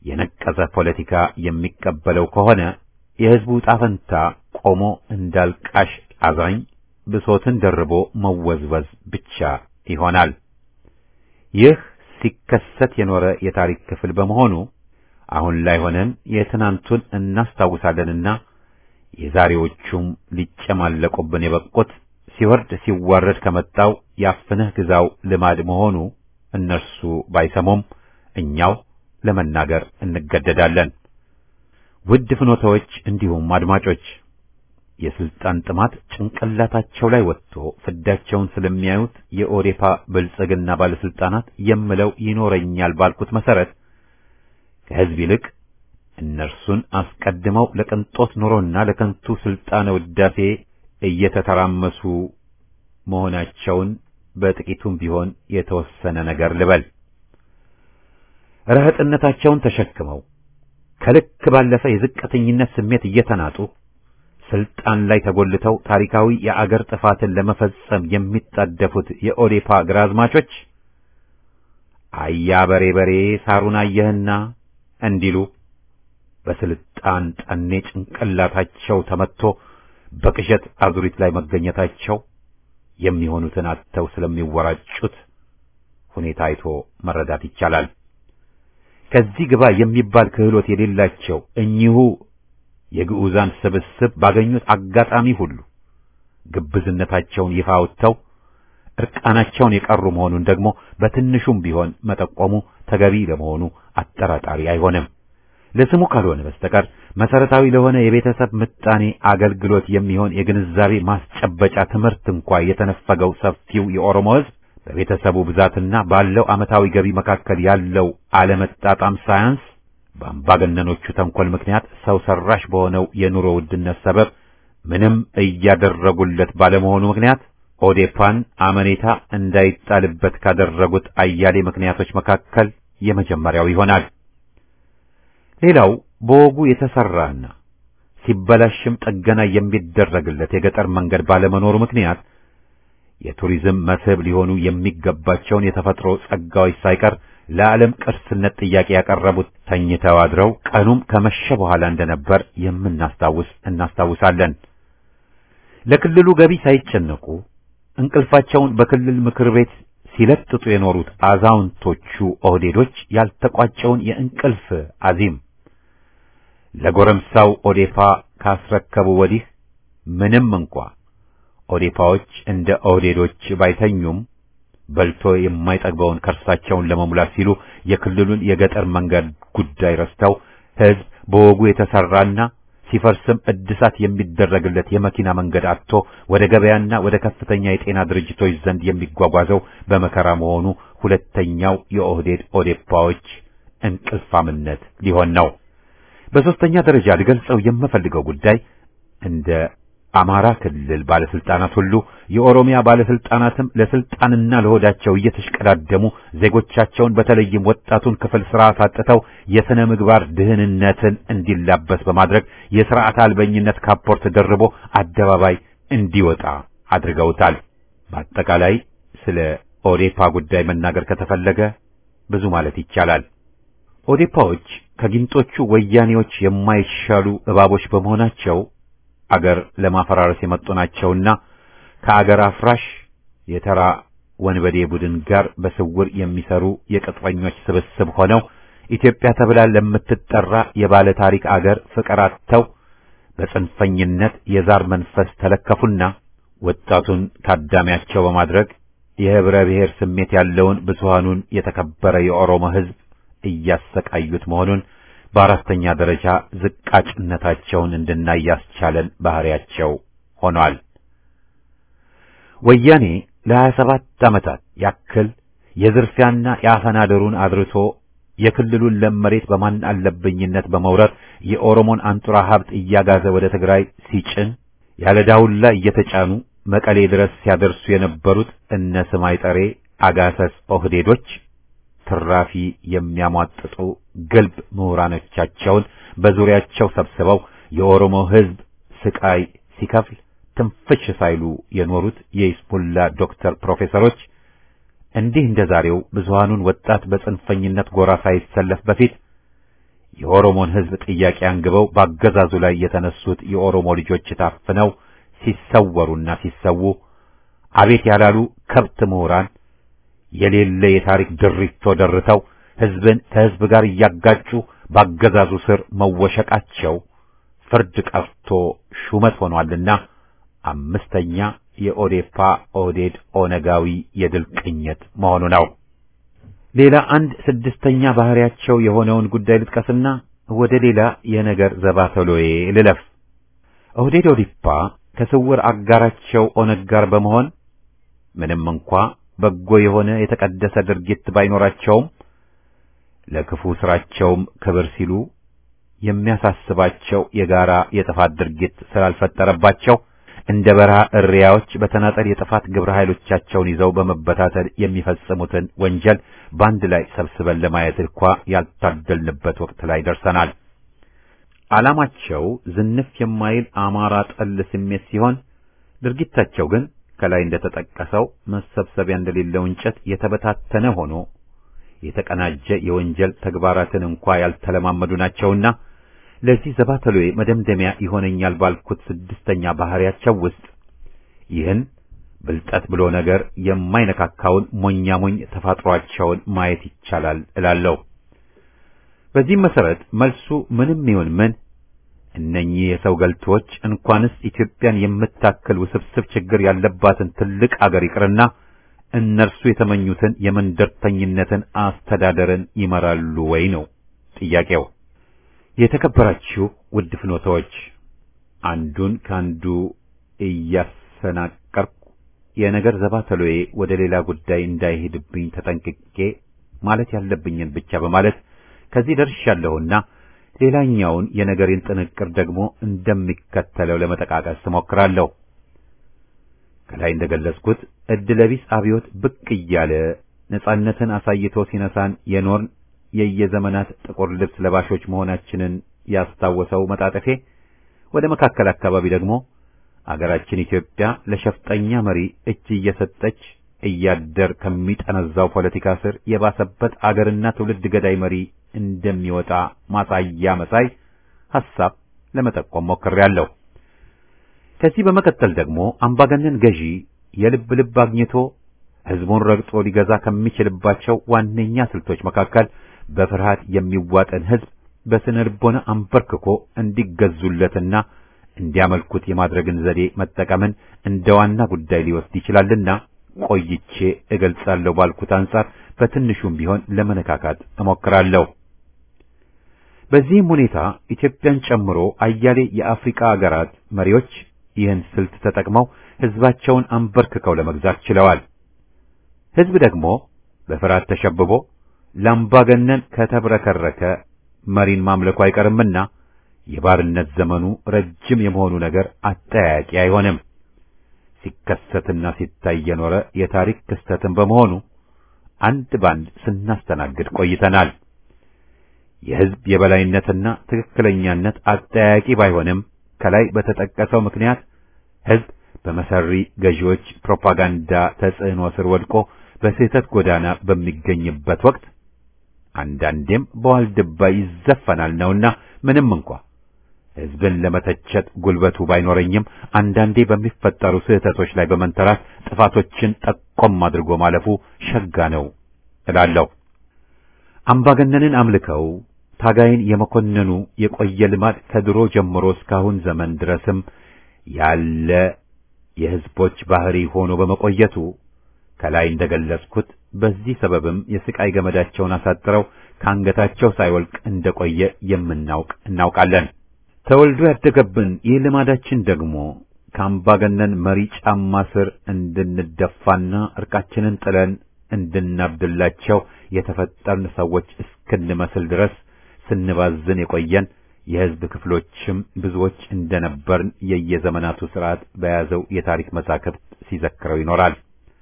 የነቀዘ ፖለቲካ የሚቀበለው ከሆነ የሕዝቡ ጣፈንታ ቆሞ እንዳልቃሽ አዛኝ ብሶትን ደርቦ መወዝወዝ ብቻ ይሆናል። ይህ ሲከሰት የኖረ የታሪክ ክፍል በመሆኑ አሁን ላይ ሆነን የትናንቱን እናስታውሳለንና የዛሬዎቹም ሊጨማለቁብን የበቁት ሲወርድ ሲዋረድ ከመጣው ያፍንህ ግዛው ልማድ መሆኑ እነርሱ ባይሰሙም እኛው ለመናገር እንገደዳለን። ውድ ፍኖታዎች እንዲሁም አድማጮች የስልጣን ጥማት ጭንቅላታቸው ላይ ወጥቶ ፍዳቸውን ስለሚያዩት የኦዴፓ ብልጽግና ባለስልጣናት የምለው ይኖረኛል ባልኩት መሰረት ከህዝብ ይልቅ እነርሱን አስቀድመው ለቅንጦት ኑሮና ለከንቱ ስልጣነ ውዳሴ እየተተራመሱ መሆናቸውን በጥቂቱም ቢሆን የተወሰነ ነገር ልበል። ረህጥነታቸውን ተሸክመው ከልክ ባለፈ የዝቅተኝነት ስሜት እየተናጡ ስልጣን ላይ ተጎልተው ታሪካዊ የአገር ጥፋትን ለመፈጸም የሚጣደፉት የኦዴፓ ግራዝማቾች አያ በሬ በሬ ሳሩን አየህና እንዲሉ በስልጣን ጠኔ ጭንቅላታቸው ተመትቶ በቅዠት አዙሪት ላይ መገኘታቸው የሚሆኑትን አጥተው ስለሚወራጩት ሁኔታ አይቶ መረዳት ይቻላል። ከዚህ ግባ የሚባል ክህሎት የሌላቸው እኚሁ የግዑዛን ስብስብ ባገኙት አጋጣሚ ሁሉ ግብዝነታቸውን ይፋ አውጥተው እርቃናቸውን የቀሩ መሆኑን ደግሞ በትንሹም ቢሆን መጠቆሙ ተገቢ ለመሆኑ አጠራጣሪ አይሆንም። ለስሙ ካልሆነ በስተቀር መሰረታዊ ለሆነ የቤተሰብ ምጣኔ አገልግሎት የሚሆን የግንዛቤ ማስጨበጫ ትምህርት እንኳ የተነፈገው ሰፊው የኦሮሞ ሕዝብ በቤተሰቡ ብዛትና ባለው ዓመታዊ ገቢ መካከል ያለው አለመጣጣም ሳያንስ በአምባገነኖቹ ተንኮል ምክንያት ሰው ሰራሽ በሆነው የኑሮ ውድነት ሰበብ ምንም እያደረጉለት ባለመሆኑ ምክንያት ኦዴፓን አመኔታ እንዳይጣልበት ካደረጉት አያሌ ምክንያቶች መካከል የመጀመሪያው ይሆናል። ሌላው በወጉ የተሰራና ሲበላሽም ጥገና የሚደረግለት የገጠር መንገድ ባለመኖሩ ምክንያት የቱሪዝም መስህብ ሊሆኑ የሚገባቸውን የተፈጥሮ ጸጋዎች ሳይቀር ለዓለም ቅርስነት ጥያቄ ያቀረቡት ተኝተው አድረው ቀኑም ከመሸ በኋላ እንደነበር የምናስታውስ እናስታውሳለን። ለክልሉ ገቢ ሳይጨነቁ እንቅልፋቸውን በክልል ምክር ቤት ሲለጥጡ የኖሩት አዛውንቶቹ ኦህዴዶች ያልተቋጨውን የእንቅልፍ አዚም ለጎረምሳው ኦዴፓ ካስረከቡ ወዲህ ምንም እንኳ ኦዴፓዎች እንደ ኦህዴዶች ባይተኙም በልቶ የማይጠግበውን ከርሳቸውን ለመሙላት ሲሉ የክልሉን የገጠር መንገድ ጉዳይ ረስተው ሕዝብ በወጉ የተሰራና ሲፈርስም እድሳት የሚደረግለት የመኪና መንገድ አጥቶ ወደ ገበያና ወደ ከፍተኛ የጤና ድርጅቶች ዘንድ የሚጓጓዘው በመከራ መሆኑ ሁለተኛው የኦህዴድ ኦዴፓዎች እንቅልፋምነት ሊሆን ነው። በሶስተኛ ደረጃ ልገልጸው የምፈልገው ጉዳይ እንደ አማራ ክልል ባለስልጣናት ሁሉ የኦሮሚያ ባለስልጣናትም ለስልጣንና ለሆዳቸው እየተሽቀዳደሙ ዜጎቻቸውን በተለይም ወጣቱን ክፍል ስርዓት አጥተው የሥነ ምግባር ድህንነትን እንዲላበስ በማድረግ የሥርዓት አልበኝነት ካፖርት ደርቦ አደባባይ እንዲወጣ አድርገውታል። በአጠቃላይ ስለ ኦዴፓ ጉዳይ መናገር ከተፈለገ ብዙ ማለት ይቻላል። ኦዴፓዎች ከጊንጦቹ ወያኔዎች የማይሻሉ እባቦች በመሆናቸው አገር ለማፈራረስ የመጡ ናቸውና ከአገር አፍራሽ የተራ ወንበዴ ቡድን ጋር በስውር የሚሰሩ የቅጥረኞች ስብስብ ሆነው ኢትዮጵያ ተብላ ለምትጠራ የባለ ታሪክ አገር ፍቅር አጥተው በጽንፈኝነት የዛር መንፈስ ተለከፉና ወጣቱን ታዳሚያቸው በማድረግ የህብረ ብሔር ስሜት ያለውን ብዙሃኑን የተከበረ የኦሮሞ ሕዝብ እያሰቃዩት መሆኑን በአራተኛ ደረጃ ዝቃጭነታቸውን እንድናይ ያስቻለን ባህሪያቸው ሆኗል። ወያኔ ለሀያ ሰባት ዓመታት ያክል የዝርፊያና የአፈና ድሩን አድርሶ የክልሉን ለም መሬት በማን አለብኝነት በመውረር የኦሮሞን አንጡራ ሀብት እያጋዘ ወደ ትግራይ ሲጭን ያለ ዳውላ እየተጫኑ መቀሌ ድረስ ሲያደርሱ የነበሩት እነ ስማይ ጠሬ አጋሰስ ኦህዴዶች ትራፊ የሚያሟጥጡ ግልብ ምሁራኖቻቸውን በዙሪያቸው ሰብስበው የኦሮሞ ሕዝብ ስቃይ ሲከፍል ትንፍሽ ሳይሉ የኖሩት የኢስሙላ ዶክተር ፕሮፌሰሮች እንዲህ እንደ ዛሬው ብዙሃኑን ወጣት በጽንፈኝነት ጎራ ሳይሰለፍ በፊት የኦሮሞን ሕዝብ ጥያቄ አንግበው በአገዛዙ ላይ የተነሱት የኦሮሞ ልጆች ታፍነው ሲሰወሩና ሲሰዉ አቤት ያላሉ ከብት ምሁራን የሌለ የታሪክ ድሪቶ ደርተው ሕዝብን ከሕዝብ ጋር እያጋጩ በአገዛዙ ስር መወሸቃቸው ፍርድ ቀርቶ ሹመት ሆኗልና አምስተኛ የኦዴፓ ኦህዴድ ኦነጋዊ የድል ቅኝት መሆኑ ነው። ሌላ አንድ ስድስተኛ ባህሪያቸው የሆነውን ጉዳይ ልጥቀስና ወደ ሌላ የነገር ዘባተሎዬ ልለፍ። ኦህዴድ ኦዲፓ ከስውር አጋራቸው ኦነግ ጋር በመሆን ምንም እንኳ በጎ የሆነ የተቀደሰ ድርጊት ባይኖራቸውም ለክፉ ስራቸውም ክብር ሲሉ የሚያሳስባቸው የጋራ የጥፋት ድርጊት ስላልፈጠረባቸው እንደ በረሃ እሪያዎች በተናጠል የጥፋት ግብረ ኃይሎቻቸውን ይዘው በመበታተል የሚፈጽሙትን ወንጀል በአንድ ላይ ሰብስበን ለማየት እንኳ ያልታደልንበት ወቅት ላይ ደርሰናል። ዓላማቸው ዝንፍ የማይል አማራ ጠል ስሜት ሲሆን ድርጊታቸው ግን ከላይ እንደተጠቀሰው መሰብሰቢያ እንደሌለው እንጨት የተበታተነ ሆኖ የተቀናጀ የወንጀል ተግባራትን እንኳ ያልተለማመዱ ናቸውና ለዚህ ዘባተሎዬ መደምደሚያ ይሆነኛል ባልኩት ስድስተኛ ባህሪያቸው ውስጥ ይህን ብልጠት ብሎ ነገር የማይነካካውን ሞኛ ሞኝ ተፋጥሯቸውን ማየት ይቻላል እላለሁ። በዚህም መሰረት መልሱ ምንም ይሁን ምን እነኚህ የሰው ገልቶች እንኳንስ ኢትዮጵያን የምታክል ውስብስብ ችግር ያለባትን ትልቅ አገር ይቅርና እነርሱ የተመኙትን የመንደርተኝነትን አስተዳደርን ይመራሉ ወይ ነው ጥያቄው። የተከበራችሁ ውድ ፍኖታዎች፣ አንዱን ከአንዱ እያሰናቀርኩ የነገር ዘባተሎዬ ወደ ሌላ ጉዳይ እንዳይሄድብኝ ተጠንቅቄ ማለት ያለብኝን ብቻ በማለት ከዚህ ደርሻለሁና ሌላኛውን የነገሬን ጥንቅር ደግሞ እንደሚከተለው ለመጠቃቀስ እሞክራለሁ። ከላይ እንደገለጽኩት እድለቢስ አብዮት ብቅ እያለ ነጻነትን አሳይቶ ሲነሳን የኖርን የየዘመናት ጥቁር ልብስ ለባሾች መሆናችንን ያስታወሰው መጣጠፌ ወደ መካከል አካባቢ ደግሞ አገራችን ኢትዮጵያ ለሸፍጠኛ መሪ እጅ እየሰጠች እያደር ከሚጠነዛው ፖለቲካ ስር የባሰበት አገርና ትውልድ ገዳይ መሪ እንደሚወጣ ማሳያ መሳይ ሐሳብ ለመጠቆም ሞክሬያለሁ። ከዚህ በመቀጠል ደግሞ አምባገነን ገዢ የልብ ልብ አግኝቶ ሕዝቡን ረግጦ ሊገዛ ከሚችልባቸው ዋነኛ ስልቶች መካከል በፍርሃት የሚዋጠን ሕዝብ በስነ ልቦና አንበርክኮ እንዲገዙለትና እንዲያመልኩት የማድረግን ዘዴ መጠቀምን እንደ ዋና ጉዳይ ሊወስድ ይችላልና ቆይቼ እገልጻለሁ ባልኩት አንጻር በትንሹም ቢሆን ለመነካካት እሞክራለሁ። በዚህም ሁኔታ ኢትዮጵያን ጨምሮ አያሌ የአፍሪካ አገራት መሪዎች ይህን ስልት ተጠቅመው ሕዝባቸውን አንበርክከው ለመግዛት ችለዋል። ሕዝብ ደግሞ በፍርሃት ተሸብቦ ለአምባገነን ከተብረከረከ መሪን ማምለኩ አይቀርምና የባርነት ዘመኑ ረጅም የመሆኑ ነገር አጠያያቂ አይሆንም። ሲከሰትና ሲታይ የኖረ የታሪክ ክስተትን በመሆኑ አንድ ባንድ ስናስተናግድ ቆይተናል። የሕዝብ የበላይነትና ትክክለኛነት አጠያያቂ ባይሆንም ከላይ በተጠቀሰው ምክንያት ሕዝብ በመሰሪ ገዢዎች ፕሮፓጋንዳ ተጽዕኖ ስር ወድቆ በስህተት ጎዳና በሚገኝበት ወቅት አንዳንዴም በዋልድባ ይዘፈናል ነውና ምንም እንኳ ሕዝብን ለመተቸት ጉልበቱ ባይኖረኝም አንዳንዴ በሚፈጠሩ ስህተቶች ላይ በመንተራት ጥፋቶችን ጠቆም አድርጎ ማለፉ ሸጋ ነው እላለሁ። አምባገነንን አምልከው ታጋይን የመኮነኑ የቆየ ልማድ ከድሮ ጀምሮ እስካሁን ዘመን ድረስም ያለ የሕዝቦች ባህሪ ሆኖ በመቆየቱ ከላይ እንደገለጽኩት በዚህ ሰበብም የስቃይ ገመዳቸውን አሳጥረው ከአንገታቸው ሳይወልቅ እንደቆየ የምናውቅ እናውቃለን። ተወልዶ ያደገብን ይህ ልማዳችን ደግሞ ከአምባገነን መሪ ጫማ ስር እንድንደፋና እርቃችንን ጥለን እንድናብድላቸው የተፈጠርን ሰዎች እስክንመስል ድረስ ስንባዝን የቆየን የሕዝብ ክፍሎችም ብዙዎች እንደነበርን የየዘመናቱ ሥርዓት በያዘው የታሪክ መዛክርት ሲዘክረው ይኖራል።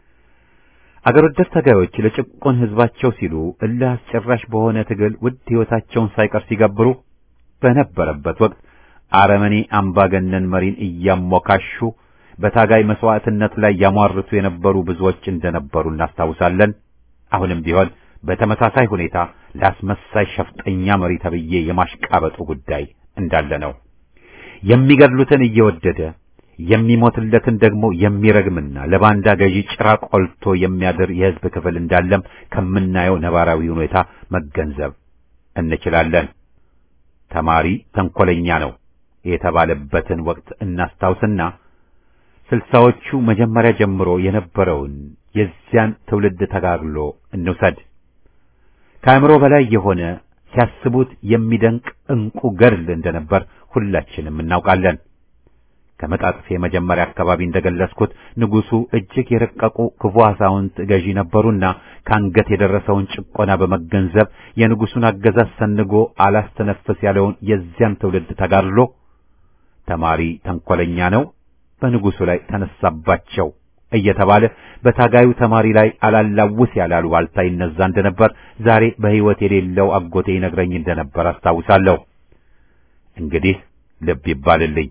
አገር ወዳድ ታጋዮች ለጭቆን ሕዝባቸው ሲሉ እልህ አስጨራሽ በሆነ ትግል ውድ ሕይወታቸውን ሳይቀር ሲገብሩ በነበረበት ወቅት አረመኔ አምባገነን መሪን እያሞካሹ በታጋይ መስዋዕትነት ላይ ያሟርቱ የነበሩ ብዙዎች እንደነበሩ እናስታውሳለን። አሁንም ቢሆን በተመሳሳይ ሁኔታ ለአስመሳይ ሸፍጠኛ መሪ ተብዬ የማሽቃበጡ ጉዳይ እንዳለ ነው። የሚገድሉትን እየወደደ የሚሞትለትን ደግሞ የሚረግምና ለባንዳ ገዢ ጭራ ቆልቶ የሚያድር የሕዝብ ክፍል እንዳለም ከምናየው ነባራዊ ሁኔታ መገንዘብ እንችላለን። ተማሪ ተንኮለኛ ነው የተባለበትን ወቅት እናስታውስና ስልሳዎቹ መጀመሪያ ጀምሮ የነበረውን የዚያን ትውልድ ተጋግሎ እንውሰድ። ከአእምሮ በላይ የሆነ ሲያስቡት የሚደንቅ እንቁ ገድል እንደነበር ሁላችንም እናውቃለን። ከመጣጥፌ መጀመሪያ አካባቢ እንደገለጽኩት ንጉሡ እጅግ የረቀቁ ክፉ አዛውንት ገዢ ነበሩና ከአንገት የደረሰውን ጭቆና በመገንዘብ የንጉሡን አገዛዝ ሰንጎ አላስተነፍስ ያለውን የዚያን ትውልድ ተጋድሎ ተማሪ ተንኮለኛ ነው፣ በንጉሡ ላይ ተነሳባቸው እየተባለ በታጋዩ ተማሪ ላይ አላላውስ ያላሉ ዋልታ ይነዛ እንደነበር ዛሬ በሕይወት የሌለው አጎቴ ይነግረኝ እንደነበር አስታውሳለሁ። እንግዲህ ልብ ይባልልኝ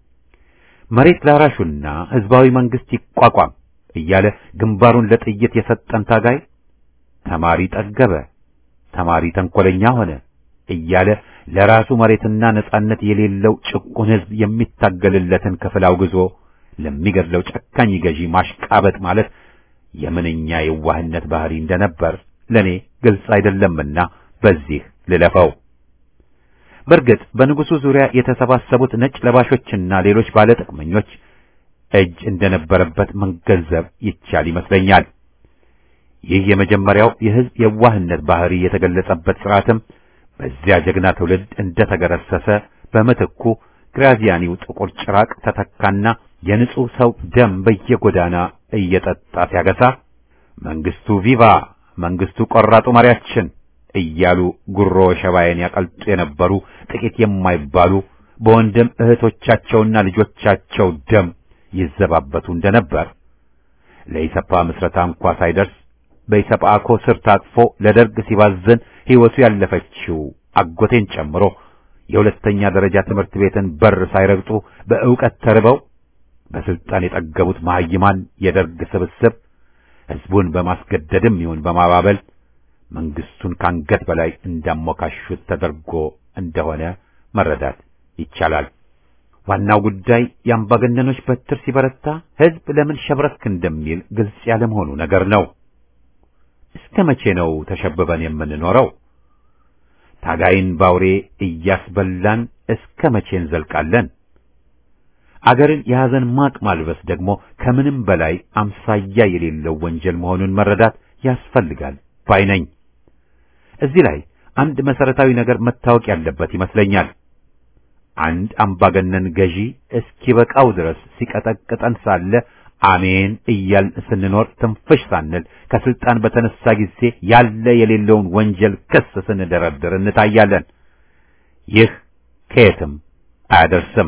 መሬት ላራሹና ሕዝባዊ መንግስት ይቋቋም እያለ ግንባሩን ለጥይት የሰጠን ታጋይ ተማሪ ጠገበ፣ ተማሪ ተንኮለኛ ሆነ እያለ ለራሱ መሬትና ነጻነት የሌለው ጭቁን ሕዝብ የሚታገልለትን ክፍል አውግዞ ለሚገድለው ጨካኝ ገዢ ማሽቃበጥ ማለት የምንኛ የዋህነት ባህሪ እንደነበር ለኔ ግልጽ አይደለምና በዚህ ልለፈው። በእርግጥ በንጉሡ ዙሪያ የተሰባሰቡት ነጭ ለባሾችና ሌሎች ባለጥቅመኞች እጅ እንደነበረበት መገንዘብ ይቻል ይመስለኛል። ይህ የመጀመሪያው የሕዝብ የዋህነት ባህሪ የተገለጸበት ሥርዓትም በዚያ ጀግና ትውልድ እንደተገረሰሰ በምትኩ ግራዚያኒው ጥቁር ጭራቅ ተተካና የንጹሕ ሰው ደም በየጎዳና እየጠጣ ሲያገሳ መንግስቱ ቪቫ መንግስቱ ቆራጡ መሪያችን እያሉ ጉሮ ሸባዬን ያቀልጡ የነበሩ ጥቂት የማይባሉ በወንድም እህቶቻቸውና ልጆቻቸው ደም ይዘባበቱ እንደነበር ለኢሰፓ ምስረታ እንኳ ሳይደርስ በኢሰፓኮ ስር ታቅፎ ለደርግ ሲባዝን ሕይወቱ ያለፈችው አጎቴን ጨምሮ የሁለተኛ ደረጃ ትምህርት ቤትን በር ሳይረግጡ በእውቀት ተርበው በስልጣን የጠገቡት መሐይማን የደርግ ስብስብ ሕዝቡን በማስገደድም ይሁን በማባበል መንግስቱን ካንገት በላይ እንዳሞካሹት ተደርጎ እንደሆነ መረዳት ይቻላል። ዋናው ጉዳይ የአምባገነኖች በትር ሲበረታ ሕዝብ ለምን ሸብረክ እንደሚል ግልጽ ያለመሆኑ ነገር ነው። እስከ መቼ ነው ተሸብበን የምንኖረው? ታጋይን ባውሬ እያስበላን እስከ መቼ እንዘልቃለን? አገርን የሐዘን ማቅ ማልበስ ደግሞ ከምንም በላይ አምሳያ የሌለው ወንጀል መሆኑን መረዳት ያስፈልጋል ባይ ነኝ። እዚህ ላይ አንድ መሰረታዊ ነገር መታወቅ ያለበት ይመስለኛል። አንድ አምባገነን ገዢ እስኪበቃው ድረስ ሲቀጠቅጠን ሳለ አሜን እያልን ስንኖር ትንፍሽ ሳንል ከስልጣን በተነሳ ጊዜ ያለ የሌለውን ወንጀል ክስ ስንደረድር እንታያለን። ይህ ከየትም አያደርስም።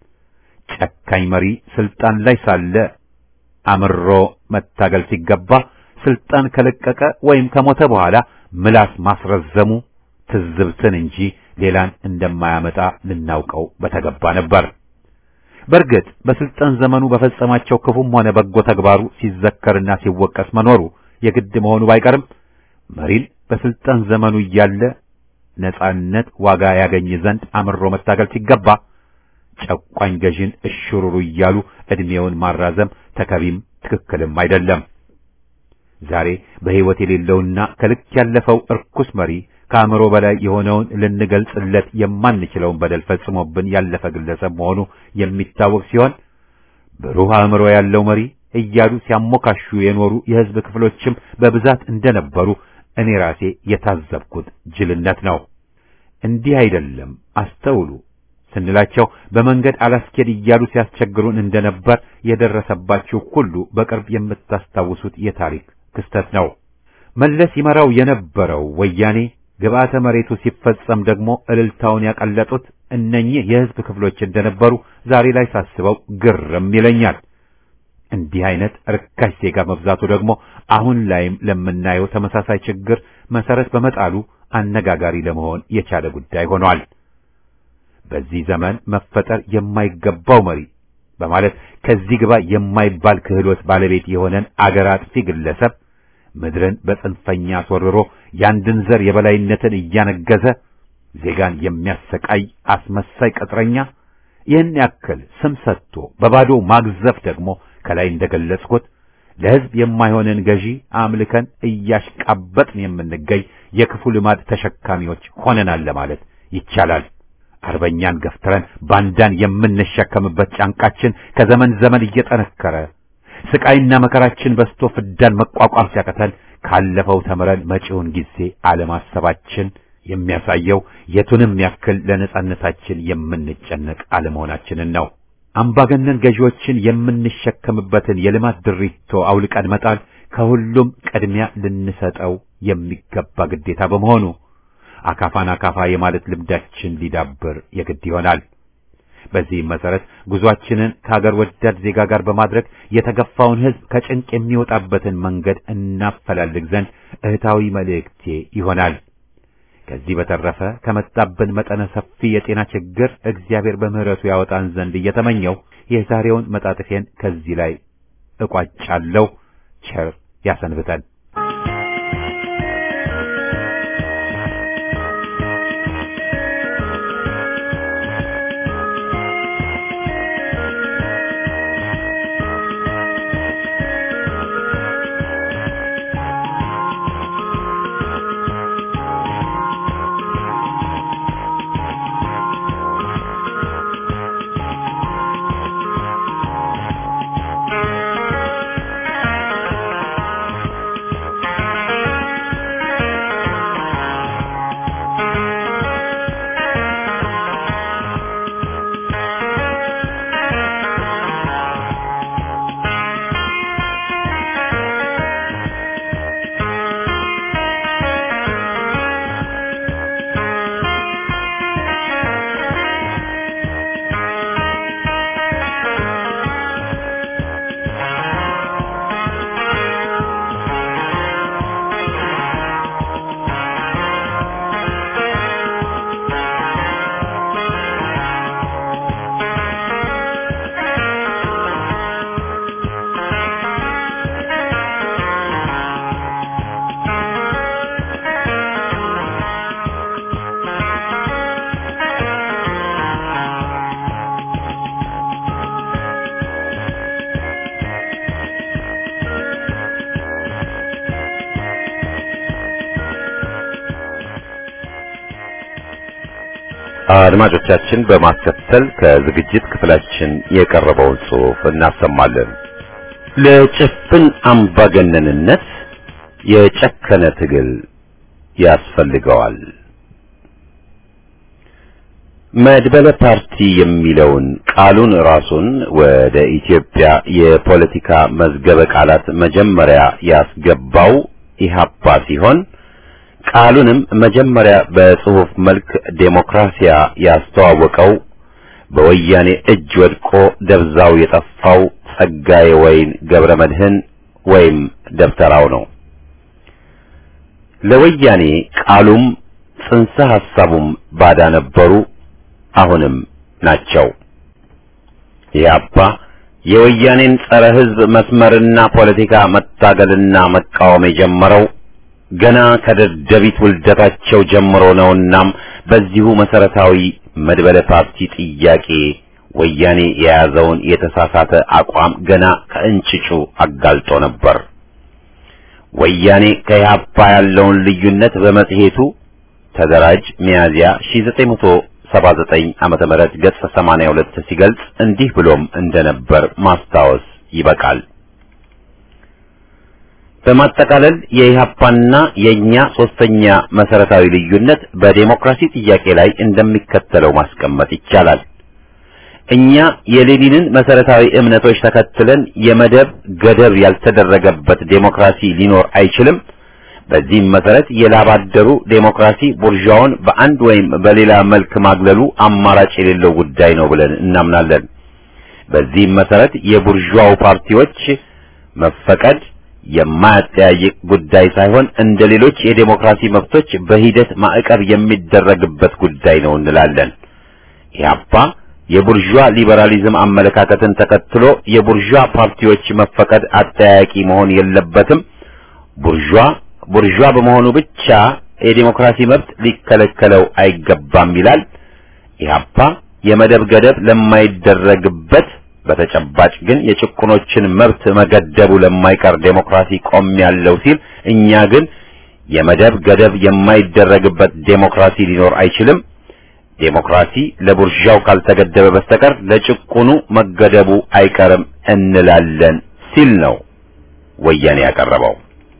ጨካኝ መሪ ስልጣን ላይ ሳለ አምሮ መታገል ሲገባ ስልጣን ከለቀቀ ወይም ከሞተ በኋላ ምላስ ማስረዘሙ ትዝብትን እንጂ ሌላን እንደማያመጣ ልናውቀው በተገባ ነበር። በእርግጥ በስልጣን ዘመኑ በፈጸማቸው ክፉም ሆነ በጎ ተግባሩ ሲዘከርና ሲወቀስ መኖሩ የግድ መሆኑ ባይቀርም መሪን በስልጣን ዘመኑ እያለ ነጻነት ዋጋ ያገኝ ዘንድ አምሮ መታገል ሲገባ ጨቋኝ ገዢን እሽሩሩ እያሉ ዕድሜውን ማራዘም ተከቢም ትክክልም አይደለም። ዛሬ በሕይወት የሌለውና ከልክ ያለፈው እርኩስ መሪ ከአእምሮ በላይ የሆነውን ልንገልጽለት የማንችለውን በደል ፈጽሞብን ያለፈ ግለሰብ መሆኑ የሚታወቅ ሲሆን ብሩህ አእምሮ ያለው መሪ እያሉ ሲያሞካሹ የኖሩ የሕዝብ ክፍሎችም በብዛት እንደነበሩ እኔ ራሴ የታዘብኩት ጅልነት ነው። እንዲህ አይደለም አስተውሉ ስንላቸው በመንገድ አላስኬድ እያሉ ሲያስቸግሩን እንደነበር የደረሰባችሁ ሁሉ በቅርብ የምታስታውሱት የታሪክ ክስተት ነው። መለስ ይመራው የነበረው ወያኔ ግብአተ መሬቱ ሲፈጸም ደግሞ እልልታውን ያቀለጡት እነኚህ የሕዝብ ክፍሎች እንደነበሩ ዛሬ ላይ ሳስበው ግርም ይለኛል። እንዲህ አይነት ርካሽ ዜጋ መብዛቱ ደግሞ አሁን ላይም ለምናየው ተመሳሳይ ችግር መሰረት በመጣሉ አነጋጋሪ ለመሆን የቻለ ጉዳይ ሆኗል። በዚህ ዘመን መፈጠር የማይገባው መሪ በማለት ከዚህ ግባ የማይባል ክህሎት ባለቤት የሆነን አገር አጥፊ ግለሰብ ምድርን በጽንፈኛ አስወርሮ የአንድን ዘር የበላይነትን እያነገሰ ዜጋን የሚያሰቃይ አስመሳይ ቅጥረኛ ይህን ያክል ስም ሰጥቶ በባዶ ማግዘፍ ደግሞ ከላይ እንደገለጽኩት ለሕዝብ የማይሆንን ገዢ አምልከን እያሽቃበጥን የምንገኝ የክፉ ልማድ ተሸካሚዎች ሆነናል ለማለት ይቻላል። አርበኛን ገፍትረን ባንዳን የምንሸከምበት ጫንቃችን ከዘመን ዘመን እየጠነከረ ስቃይና መከራችን በስቶ ፍዳን መቋቋም ሲያቀተን ካለፈው ተምረን መጪውን ጊዜ አለማሰባችን የሚያሳየው የቱንም ያክል ለነጻነታችን የምንጨነቅ አለመሆናችንን ነው። አምባገነን ገዢዎችን የምንሸከምበትን የልማት ድሪቶ አውልቀን መጣል ከሁሉም ቅድሚያ ልንሰጠው የሚገባ ግዴታ በመሆኑ አካፋን አካፋ የማለት ልምዳችን ሊዳብር የግድ ይሆናል። በዚህም መሰረት ጉዟችንን ከሀገር ወዳድ ዜጋ ጋር በማድረግ የተገፋውን ሕዝብ ከጭንቅ የሚወጣበትን መንገድ እናፈላልግ ዘንድ እህታዊ መልእክቴ ይሆናል። ከዚህ በተረፈ ከመጣብን መጠነ ሰፊ የጤና ችግር እግዚአብሔር በምሕረቱ ያወጣን ዘንድ እየተመኘው የዛሬውን መጣጥፌን ከዚህ ላይ እቋጫለሁ። ቸር ያሰንብተን። አድማጮቻችን በማስከተል ከዝግጅት ክፍላችን የቀረበውን ጽሑፍ እናሰማለን። ለጭፍን አምባገነንነት የጨከነ ትግል ያስፈልገዋል። መድበለ ፓርቲ የሚለውን ቃሉን ራሱን ወደ ኢትዮጵያ የፖለቲካ መዝገበ ቃላት መጀመሪያ ያስገባው ኢህአፓ ሲሆን ቃሉንም መጀመሪያ በጽሑፍ መልክ ዴሞክራሲያ ያስተዋወቀው በወያኔ እጅ ወድቆ ደብዛው የጠፋው ጸጋዬ ወይን ገብረ መድህን ወይም ደብተራው ነው። ለወያኔ ቃሉም ጽንሰ ሐሳቡም ባዳ ነበሩ፣ አሁንም ናቸው። ኢህአፓ የወያኔን ጸረ ሕዝብ መስመርና ፖለቲካ መታገልና መቃወም የጀመረው ገና ከደደቢት ውልደታቸው ጀምሮ ነውናም በዚሁ መሰረታዊ መድበለ ፓርቲ ጥያቄ ወያኔ የያዘውን የተሳሳተ አቋም ገና ከእንጭጩ አጋልጦ ነበር። ወያኔ ከኢህአፓ ያለውን ልዩነት በመጽሔቱ ተደራጅ ሚያዝያ 1979 ዓመተ ምህረት ገጽ 82 ሲገልጽ እንዲህ ብሎም እንደነበር ማስታወስ ይበቃል። በማጠቃለል የኢህአፓና የኛ ሶስተኛ መሰረታዊ ልዩነት በዴሞክራሲ ጥያቄ ላይ እንደሚከተለው ማስቀመጥ ይቻላል። እኛ የሌኒንን መሰረታዊ እምነቶች ተከትለን የመደብ ገደብ ያልተደረገበት ዴሞክራሲ ሊኖር አይችልም። በዚህም መሰረት የላባደሩ ዴሞክራሲ ቡርዣውን በአንድ ወይም በሌላ መልክ ማግለሉ አማራጭ የሌለው ጉዳይ ነው ብለን እናምናለን። በዚህም መሰረት የቡርዣው ፓርቲዎች መፈቀድ የማያጠያይቅ ጉዳይ ሳይሆን እንደ ሌሎች የዴሞክራሲ መብቶች በሂደት ማዕቀብ የሚደረግበት ጉዳይ ነው እንላለን። ኢህአፓ የቡርዣ ሊበራሊዝም አመለካከትን ተከትሎ የቡርዣ ፓርቲዎች መፈቀድ አጠያያቂ መሆን የለበትም። ቡርዣ ቡርዣ በመሆኑ ብቻ የዲሞክራሲ መብት ሊከለከለው አይገባም ይላል። ኢህአፓ የመደብ ገደብ ለማይደረግበት በተጨባጭ ግን የጭቁኖችን መብት መገደቡ ለማይቀር ዴሞክራሲ ቆም ያለው ሲል፣ እኛ ግን የመደብ ገደብ የማይደረግበት ዴሞክራሲ ሊኖር አይችልም፣ ዴሞክራሲ ለቡርዣው ካልተገደበ በስተቀር ለጭቁኑ መገደቡ አይቀርም እንላለን ሲል ነው ወያኔ ያቀረበው።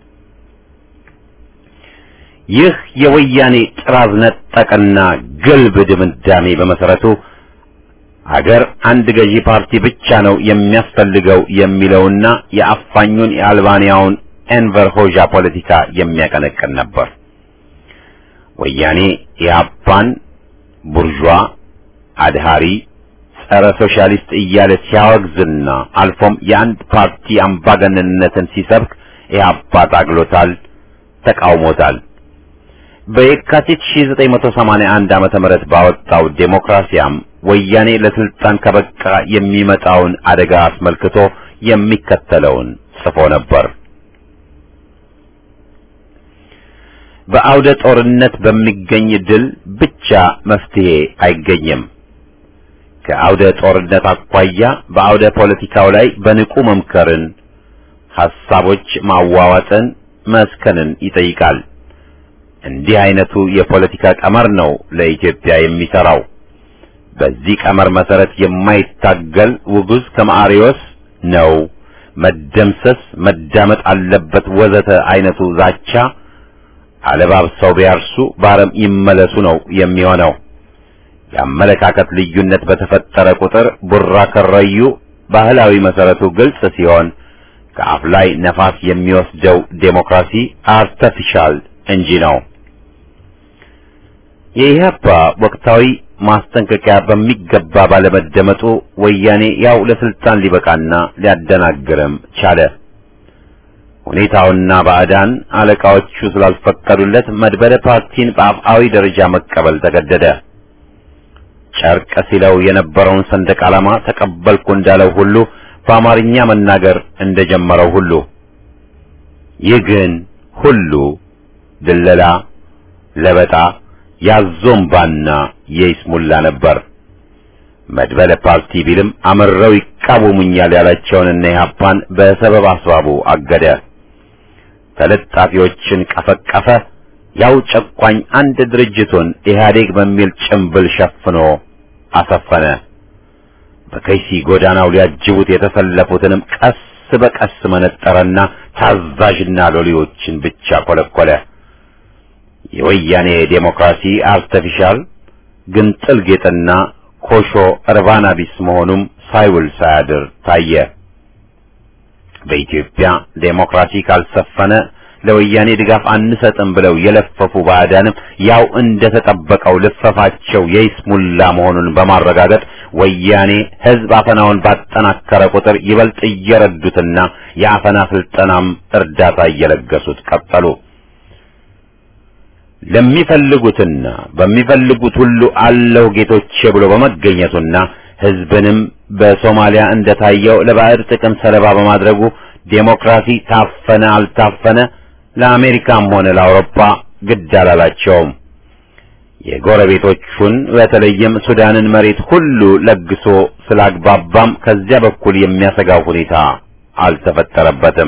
ይህ የወያኔ ጥራዝ ነጠቅና ግልብ ድምዳሜ በመሰረቱ ሀገር አንድ ገዢ ፓርቲ ብቻ ነው የሚያስፈልገው የሚለውና የአፋኙን የአልባንያውን ኤንቨር ሆዣ ፖለቲካ የሚያቀነቅን ነበር። ወያኔ ኢህአፓን ቡርዣ፣ አድሃሪ፣ ጸረ ሶሻሊስት እያለ ሲያወግዝና አልፎም የአንድ ፓርቲ አምባገነንነትን ሲሰብክ ኢህአፓ ታግሎታል፣ ተቃውሞታል። በየካቲት 1981 ዓመተ ምህረት ባወጣው ዴሞክራሲያም ወያኔ ለስልጣን ከበቃ የሚመጣውን አደጋ አስመልክቶ የሚከተለውን ጽፎ ነበር። በአውደ ጦርነት በሚገኝ ድል ብቻ መፍትሄ አይገኝም። ከአውደ ጦርነት አኳያ በአውደ ፖለቲካው ላይ በንቁ መምከርን፣ ሐሳቦች ማዋዋጥን፣ መስከንን ይጠይቃል። እንዲህ አይነቱ የፖለቲካ ቀመር ነው ለኢትዮጵያ የሚሰራው። በዚህ ቀመር መሰረት የማይታገል ውጉዝ ከማሪዎስ ነው መደምሰስ፣ መዳመጥ አለበት ወዘተ አይነቱ ዛቻ አለባብሰው ቢያርሱ በአረም ይመለሱ ነው የሚሆነው። የአመለካከት ልዩነት በተፈጠረ ቁጥር ቡራ ከረዩ ባህላዊ መሰረቱ ግልጽ ሲሆን ከአፍ ላይ ነፋስ የሚወስደው ዴሞክራሲ አርተፊሻል እንጂ ነው። የኢህአፓ ወቅታዊ ማስጠንቀቂያ በሚገባ ባለመደመጡ ወያኔ ያው ለስልጣን ሊበቃና ሊያደናግርም ቻለ። ሁኔታውና ባዕዳን አለቃዎቹ ስላልፈቀዱለት መድበለ ፓርቲን በአፍአዊ ደረጃ መቀበል ተገደደ። ጨርቅ ሲለው የነበረውን ሰንደቅ ዓላማ ተቀበልኩ እንዳለው ሁሉ በአማርኛ መናገር እንደጀመረው ሁሉ ይህ ግን ሁሉ ድለላ፣ ለበጣ፣ ያዞምባና የይስሙላ ነበር። መድበለ ፓርቲ ቢልም አምረው ይቃወሙኛል ያላቸውንና ኢህአፓን በሰበብ አስባቡ አገደ። ተለጣፊዎችን ቀፈቀፈ። ያው ጨቋኝ አንድ ድርጅቱን ኢህአዴግ በሚል ጭምብል ሸፍኖ አሰፈነ። በከይሲ ጎዳናው ሊያጅቡት የተሰለፉትንም ቀስ በቀስ መነጠረና ታዛዥና ሎሌዎችን ብቻ ኮለኮለ። የወያኔ ዴሞክራሲ አርተፊሻል ግንጥል ጌጥና ኮሾ እርባና ቢስ መሆኑም ሳይውል ሳያድር ታየ። በኢትዮጵያ ዴሞክራሲ ካልሰፈነ ለወያኔ ድጋፍ አንሰጥም ብለው የለፈፉ ባዕዳንም ያው እንደተጠበቀው ልፈፋቸው የይስሙላ መሆኑን በማረጋገጥ ወያኔ ሕዝብ አፈናውን ባጠናከረ ቁጥር ይበልጥ እየረዱትና የአፈና ስልጠናም እርዳታ እየለገሱት ቀጠሉ። ለሚፈልጉትና በሚፈልጉት ሁሉ አለሁ ጌቶቼ ብሎ በመገኘቱና ሕዝብንም በሶማሊያ እንደታየው ለባዕድ ጥቅም ሰለባ በማድረጉ ዴሞክራሲ ታፈነ አልታፈነ ለአሜሪካም ሆነ ለአውሮፓ ግድ አላላቸውም። የጎረቤቶቹን በተለይም ሱዳንን መሬት ሁሉ ለግሶ ስላግባባም ከዚያ በኩል የሚያሰጋው ሁኔታ አልተፈጠረበትም።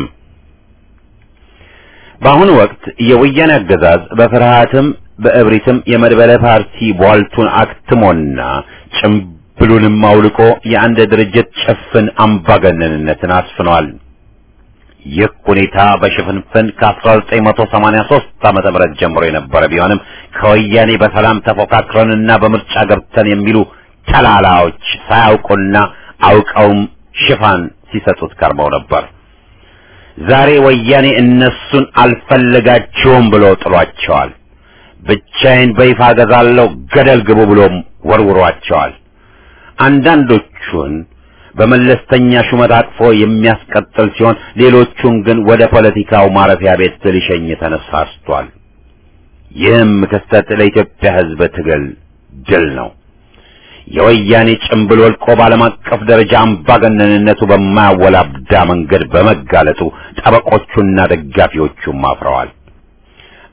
በአሁኑ ወቅት የወያኔ አገዛዝ በፍርሃትም በእብሪትም የመድበለ ፓርቲ ቧልቱን አክትሞና ጭምብሉንም አውልቆ የአንድ ድርጅት ጭፍን አምባገነንነትን አስፍኗል። ይህ ሁኔታ በሽፍንፍን ከ1983 ዓመተ ምህረት ጀምሮ የነበረ ቢሆንም ከወያኔ በሰላም ተፎካክረንና በምርጫ ገብተን የሚሉ ተላላዎች ሳያውቁና አውቀውም ሽፋን ሲሰጡት ከርመው ነበር። ዛሬ ወያኔ እነሱን አልፈለጋቸውም ብሎ ጥሏቸዋል። ብቻዬን በይፋ ገዛለሁ ገደል ግቡ ብሎም ወርውሯቸዋል። አንዳንዶቹን በመለስተኛ ሹመት አቅፎ የሚያስቀጥል ሲሆን ሌሎቹን ግን ወደ ፖለቲካው ማረፊያ ቤት ሊሸኝ ተነሳስቷል። ይህም ክስተት ለኢትዮጵያ ሕዝብ ትግል ድል ነው። የወያኔ ጭምብል ወልቆ በዓለም አቀፍ ደረጃ አምባገነንነቱ በማያወላብዳ መንገድ በመጋለጡ ጠበቆቹና ደጋፊዎቹም አፍረዋል።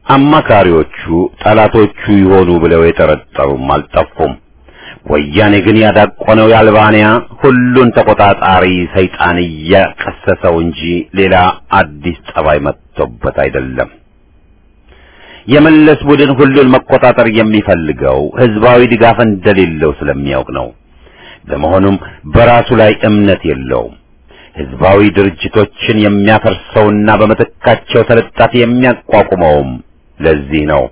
አማካሪዎቹ ጠላቶቹ ይሆኑ ብለው የጠረጠሩም አልጠፉም። ወያኔ ግን ያዳቆነው የአልባንያ ሁሉን ተቆጣጣሪ ሰይጣን እያቀሰሰው እንጂ ሌላ አዲስ ጠባይ መጥቶበት አይደለም። የመለስ ቡድን ሁሉን መቆጣጠር የሚፈልገው ህዝባዊ ድጋፍ እንደሌለው ስለሚያውቅ ነው። በመሆኑም በራሱ ላይ እምነት የለውም። ህዝባዊ ድርጅቶችን የሚያፈርሰውና በምትካቸው ተለጣፊ የሚያቋቁመውም ለዚህ ነው።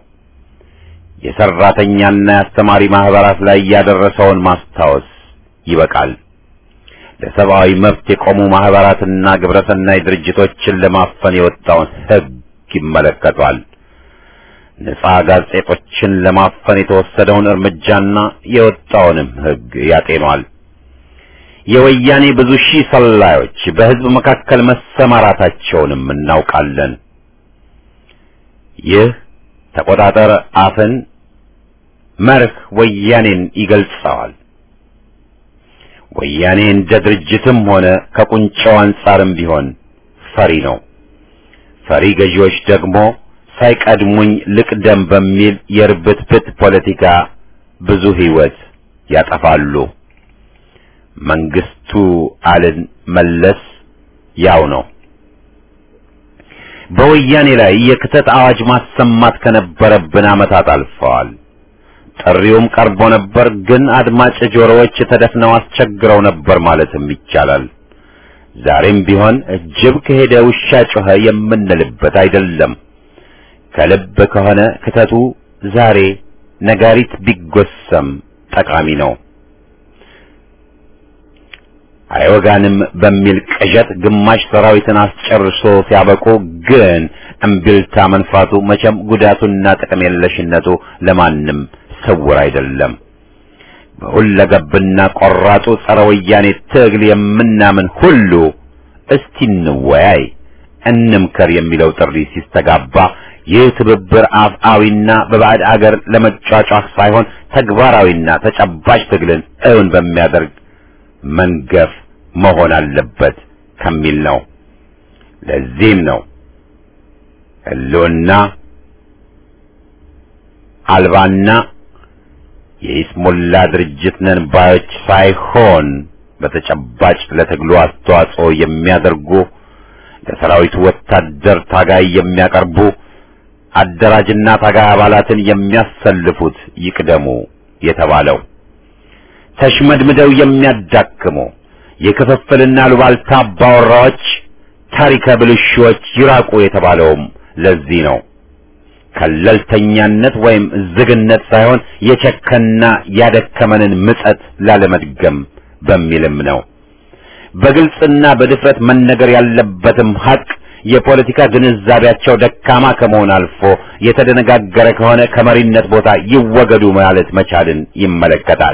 የሰራተኛና የአስተማሪ ማህበራት ላይ ያደረሰውን ማስታወስ ይበቃል። ለሰብአዊ መብት የቆሙ ማህበራትና ግብረሰናይ ድርጅቶችን ለማፈን የወጣውን ህግ ይመለከቷል። ነጻ ጋዜጦችን ለማፈን የተወሰደውን እርምጃና የወጣውንም ህግ ያጤኗል። የወያኔ ብዙ ሺህ ሰላዮች በህዝብ መካከል መሰማራታቸውንም እናውቃለን። ይህ ተቆጣጠር አፍን መርህ ወያኔን ይገልጸዋል። ወያኔ እንደ ድርጅትም ሆነ ከቁንጫው አንጻርም ቢሆን ፈሪ ነው። ፈሪ ገዢዎች ደግሞ ሳይቀድሙኝ ልቅደም በሚል የርብትብት ፖለቲካ ብዙ ህይወት ያጠፋሉ። መንግስቱ አልን መለስ ያው ነው። በወያኔ ላይ የክተት አዋጅ ማሰማት ከነበረብን ዓመታት አልፈዋል። ጥሪውም ቀርቦ ነበር፣ ግን አድማጭ ጆሮዎች ተደፍነው አስቸግረው ነበር ማለትም ይቻላል። ዛሬም ቢሆን ጅብ ከሄደ ውሻ ጮኸ የምንልበት አይደለም። ከልብ ከሆነ ክተቱ ዛሬ ነጋሪት ቢጎሰም ጠቃሚ ነው። አይወጋንም በሚል ቅዠት ግማሽ ሰራዊትን አስጨርሶ ሲያበቁ ግን እምቢልታ መንፋቱ መቼም ጉዳቱና ጥቅም የለሽነቱ ለማንም ስውር አይደለም። በሁለገብና ቆራጡ ጸረ ወያኔ ትግል የምናምን ሁሉ እስቲ እንወያይ፣ እንምከር የሚለው ጥሪ ሲስተጋባ ይህ ትብብር አፍአዊና በባዕድ አገር ለመጫጫህ ሳይሆን ተግባራዊና ተጨባጭ ትግልን እውን በሚያደርግ መንገፍ መሆን አለበት ከሚል ነው። ለዚህም ነው ህልውና አልባና የኢስሙላ ድርጅት ነን ባዮች ሳይሆን በተጨባጭ ለትግሉ አስተዋጽኦ የሚያደርጉ ለሰራዊቱ ወታደር ታጋይ የሚያቀርቡ አደራጅና ታጋይ አባላትን የሚያሰልፉት ይቅደሙ የተባለው ተሽመድምደው የሚያዳክሙ የክፍፍልና ሉባልታ አባወራዎች ታሪከ ብልሹዎች ይራቁ የተባለውም ለዚህ ነው። ከለልተኛነት ወይም ዝግነት ሳይሆን የቸከና ያደከመንን ምጸት ላለመድገም በሚልም ነው። በግልጽና በድፍረት መነገር ያለበትም ሀቅ የፖለቲካ ግንዛቤያቸው ደካማ ከመሆን አልፎ የተደነጋገረ ከሆነ ከመሪነት ቦታ ይወገዱ ማለት መቻልን ይመለከታል።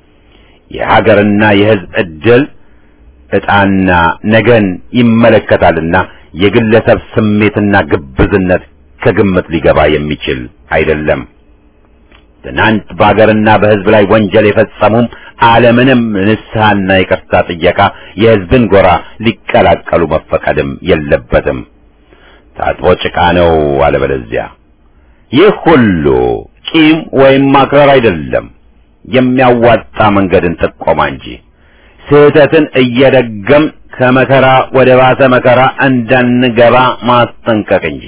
የሀገርና የሕዝብ ዕድል ዕጣና ነገን ይመለከታልና የግለሰብ ስሜትና ግብዝነት ከግምት ሊገባ የሚችል አይደለም። ትናንት በሀገርና በሕዝብ ላይ ወንጀል የፈጸሙም ዓለምንም ንስሐና ይቅርታ ጥየቃ የሕዝብን ጎራ ሊቀላቀሉ መፈቀድም የለበትም። ታጥቦ ጭቃ ነው አለበለዚያ። ይህ ሁሉ ቂም ወይም ማክረር አይደለም፣ የሚያዋጣ መንገድን ጥቆማ እንጂ ስህተትን እየደገም ከመከራ ወደ ባሰ መከራ እንዳንገባ ማስጠንቀቅ እንጂ።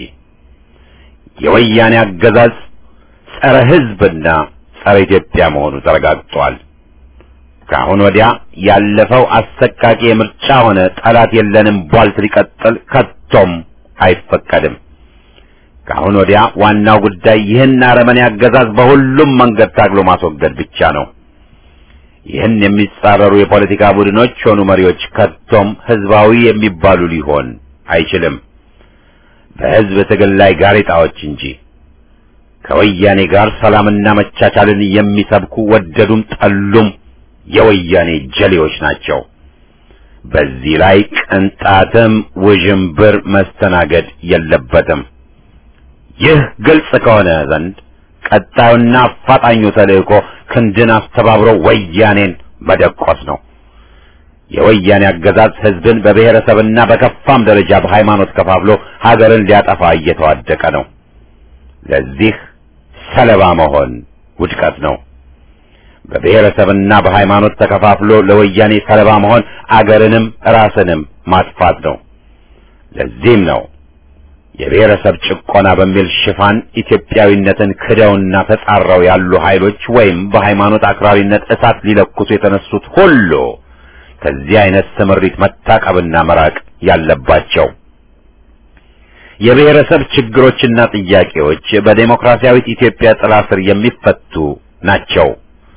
የወያኔ አገዛዝ ጸረ ሕዝብና ጸረ ኢትዮጵያ መሆኑ ተረጋግጧል። ከአሁን ወዲያ ያለፈው አሰቃቂ የምርጫ ሆነ ጠላት የለንም ቧልት ሊቀጥል ከቶም አይፈቀድም። ከአሁን ወዲያ ዋናው ጉዳይ ይህን አረመኔ አገዛዝ በሁሉም መንገድ ታግሎ ማስወገድ ብቻ ነው። ይህን የሚጻረሩ የፖለቲካ ቡድኖች ሆኑ መሪዎች ከቶም ህዝባዊ የሚባሉ ሊሆን አይችልም። በህዝብ ትግል ላይ ጋሬጣዎች እንጂ ከወያኔ ጋር ሰላምና መቻቻልን የሚሰብኩ ወደዱም ጠሉም የወያኔ ጀሌዎች ናቸው። በዚህ ላይ ቅንጣትም ውዥንብር መስተናገድ የለበትም። ይህ ግልጽ ከሆነ ዘንድ ቀጣዩና አፋጣኙ ተልእኮ ክንድን አስተባብሮ ወያኔን መደቆስ ነው። የወያኔ አገዛዝ ህዝብን በብሔረሰብና በከፋም ደረጃ በሃይማኖት ከፋፍሎ ሀገርን ሊያጠፋ እየተዋደቀ ነው። ለዚህ ሰለባ መሆን ውድቀት ነው። በብሔረሰብና በሃይማኖት ተከፋፍሎ ለወያኔ ሰለባ መሆን አገርንም ራስንም ማጥፋት ነው። ለዚህም ነው የብሔረሰብ ጭቆና በሚል ሽፋን ኢትዮጵያዊነትን ክደውና ተጻረው ያሉ ኃይሎች ወይም በሃይማኖት አክራሪነት እሳት ሊለኩሱ የተነሱት ሁሉ ከዚህ አይነት ስምሪት መታቀብና መራቅ ያለባቸው። የብሔረሰብ ችግሮችና ጥያቄዎች በዴሞክራሲያዊት ኢትዮጵያ ጥላ ስር የሚፈቱ ናቸው።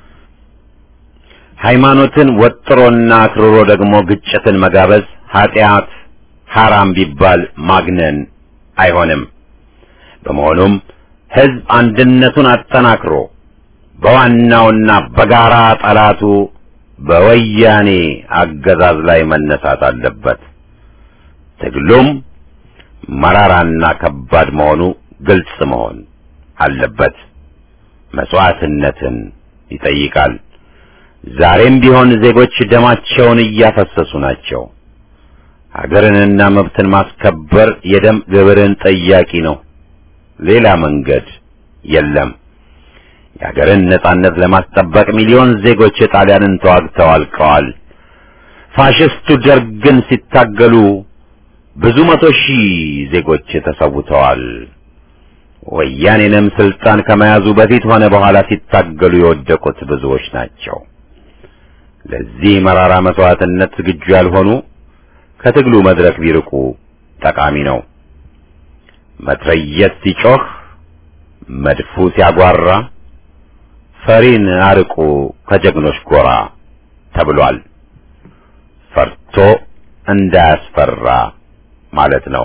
ሃይማኖትን ወጥሮና አክርሮ ደግሞ ግጭትን መጋበዝ ኃጢአት ሐራም ቢባል ማግነን አይሆንም። በመሆኑም ሕዝብ አንድነቱን አጠናክሮ በዋናውና በጋራ ጠላቱ በወያኔ አገዛዝ ላይ መነሳት አለበት። ትግሉም መራራና ከባድ መሆኑ ግልጽ መሆን አለበት። መስዋዕትነትን ይጠይቃል። ዛሬም ቢሆን ዜጎች ደማቸውን እያፈሰሱ ናቸው። ሀገርንና መብትን ማስከበር የደም ግብርን ጠያቂ ነው። ሌላ መንገድ የለም። የሀገርን ነጻነት ለማስጠበቅ ሚሊዮን ዜጎች ጣሊያንን ተዋግተው አልቀዋል። ፋሽስቱ ደርግን ሲታገሉ ብዙ መቶ ሺህ ዜጎች ተሰውተዋል። ወያኔንም ስልጣን ከመያዙ በፊት ሆነ በኋላ ሲታገሉ የወደቁት ብዙዎች ናቸው። ለዚህ መራራ መስዋዕትነት ዝግጁ ያልሆኑ ከትግሉ መድረክ ቢርቁ ጠቃሚ ነው። መትረየስ ሲጮህ፣ መድፉ ሲያጓራ ፈሪን አርቁ ከጀግኖች ጎራ ተብሏል። ፈርቶ እንዳያስፈራ ማለት ነው።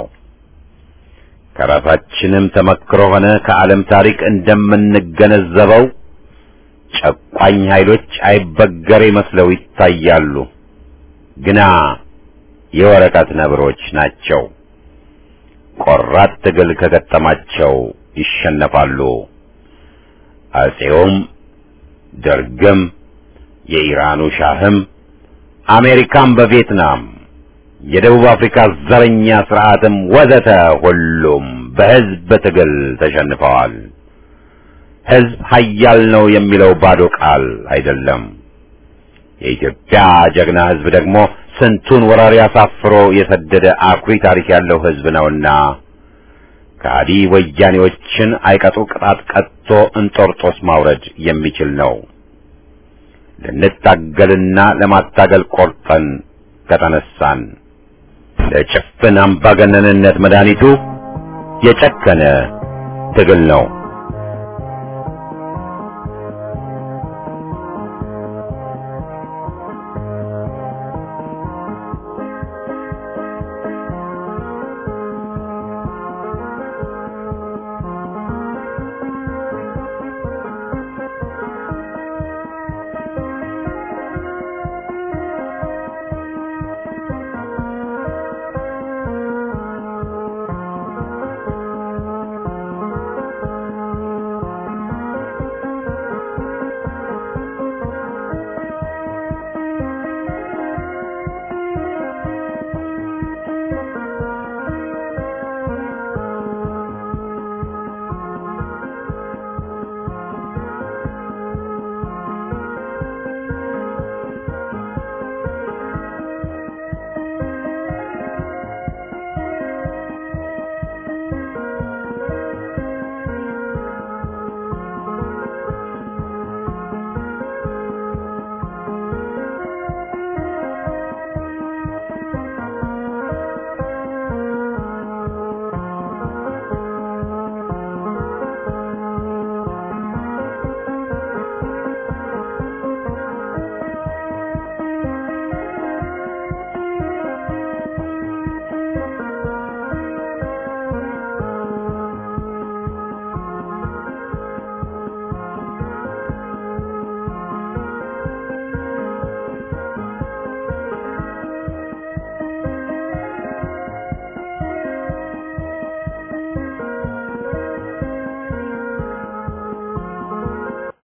ከራሳችንም ተመክሮ ሆነ ከዓለም ታሪክ እንደምንገነዘበው ጨቋኝ ኃይሎች አይበገሬ መስለው ይታያሉ፣ ግና የወረቀት ነብሮች ናቸው። ቆራጥ ትግል ከገጠማቸው ይሸነፋሉ። አጼውም ደርግም የኢራኑ ሻህም አሜሪካም በቪየትናም የደቡብ አፍሪካ ዘረኛ ስርዓትም ወዘተ ሁሉም በሕዝብ ትግል ተሸንፈዋል። ሕዝብ ኃያል ነው የሚለው ባዶ ቃል አይደለም። የኢትዮጵያ ጀግና ሕዝብ ደግሞ ስንቱን ወራሪ አሳፍሮ የሰደደ አኩሪ ታሪክ ያለው ሕዝብ ነውና ከሃዲ ወያኔዎችን አይቀጡ ቅጣት ቀጥቶ እንጦርጦስ ማውረድ የሚችል ነው። ልንታገልና ለማታገል ቆርጠን ከተነሳን ለጭፍን አምባገነንነት መድኃኒቱ የጨከነ ትግል ነው።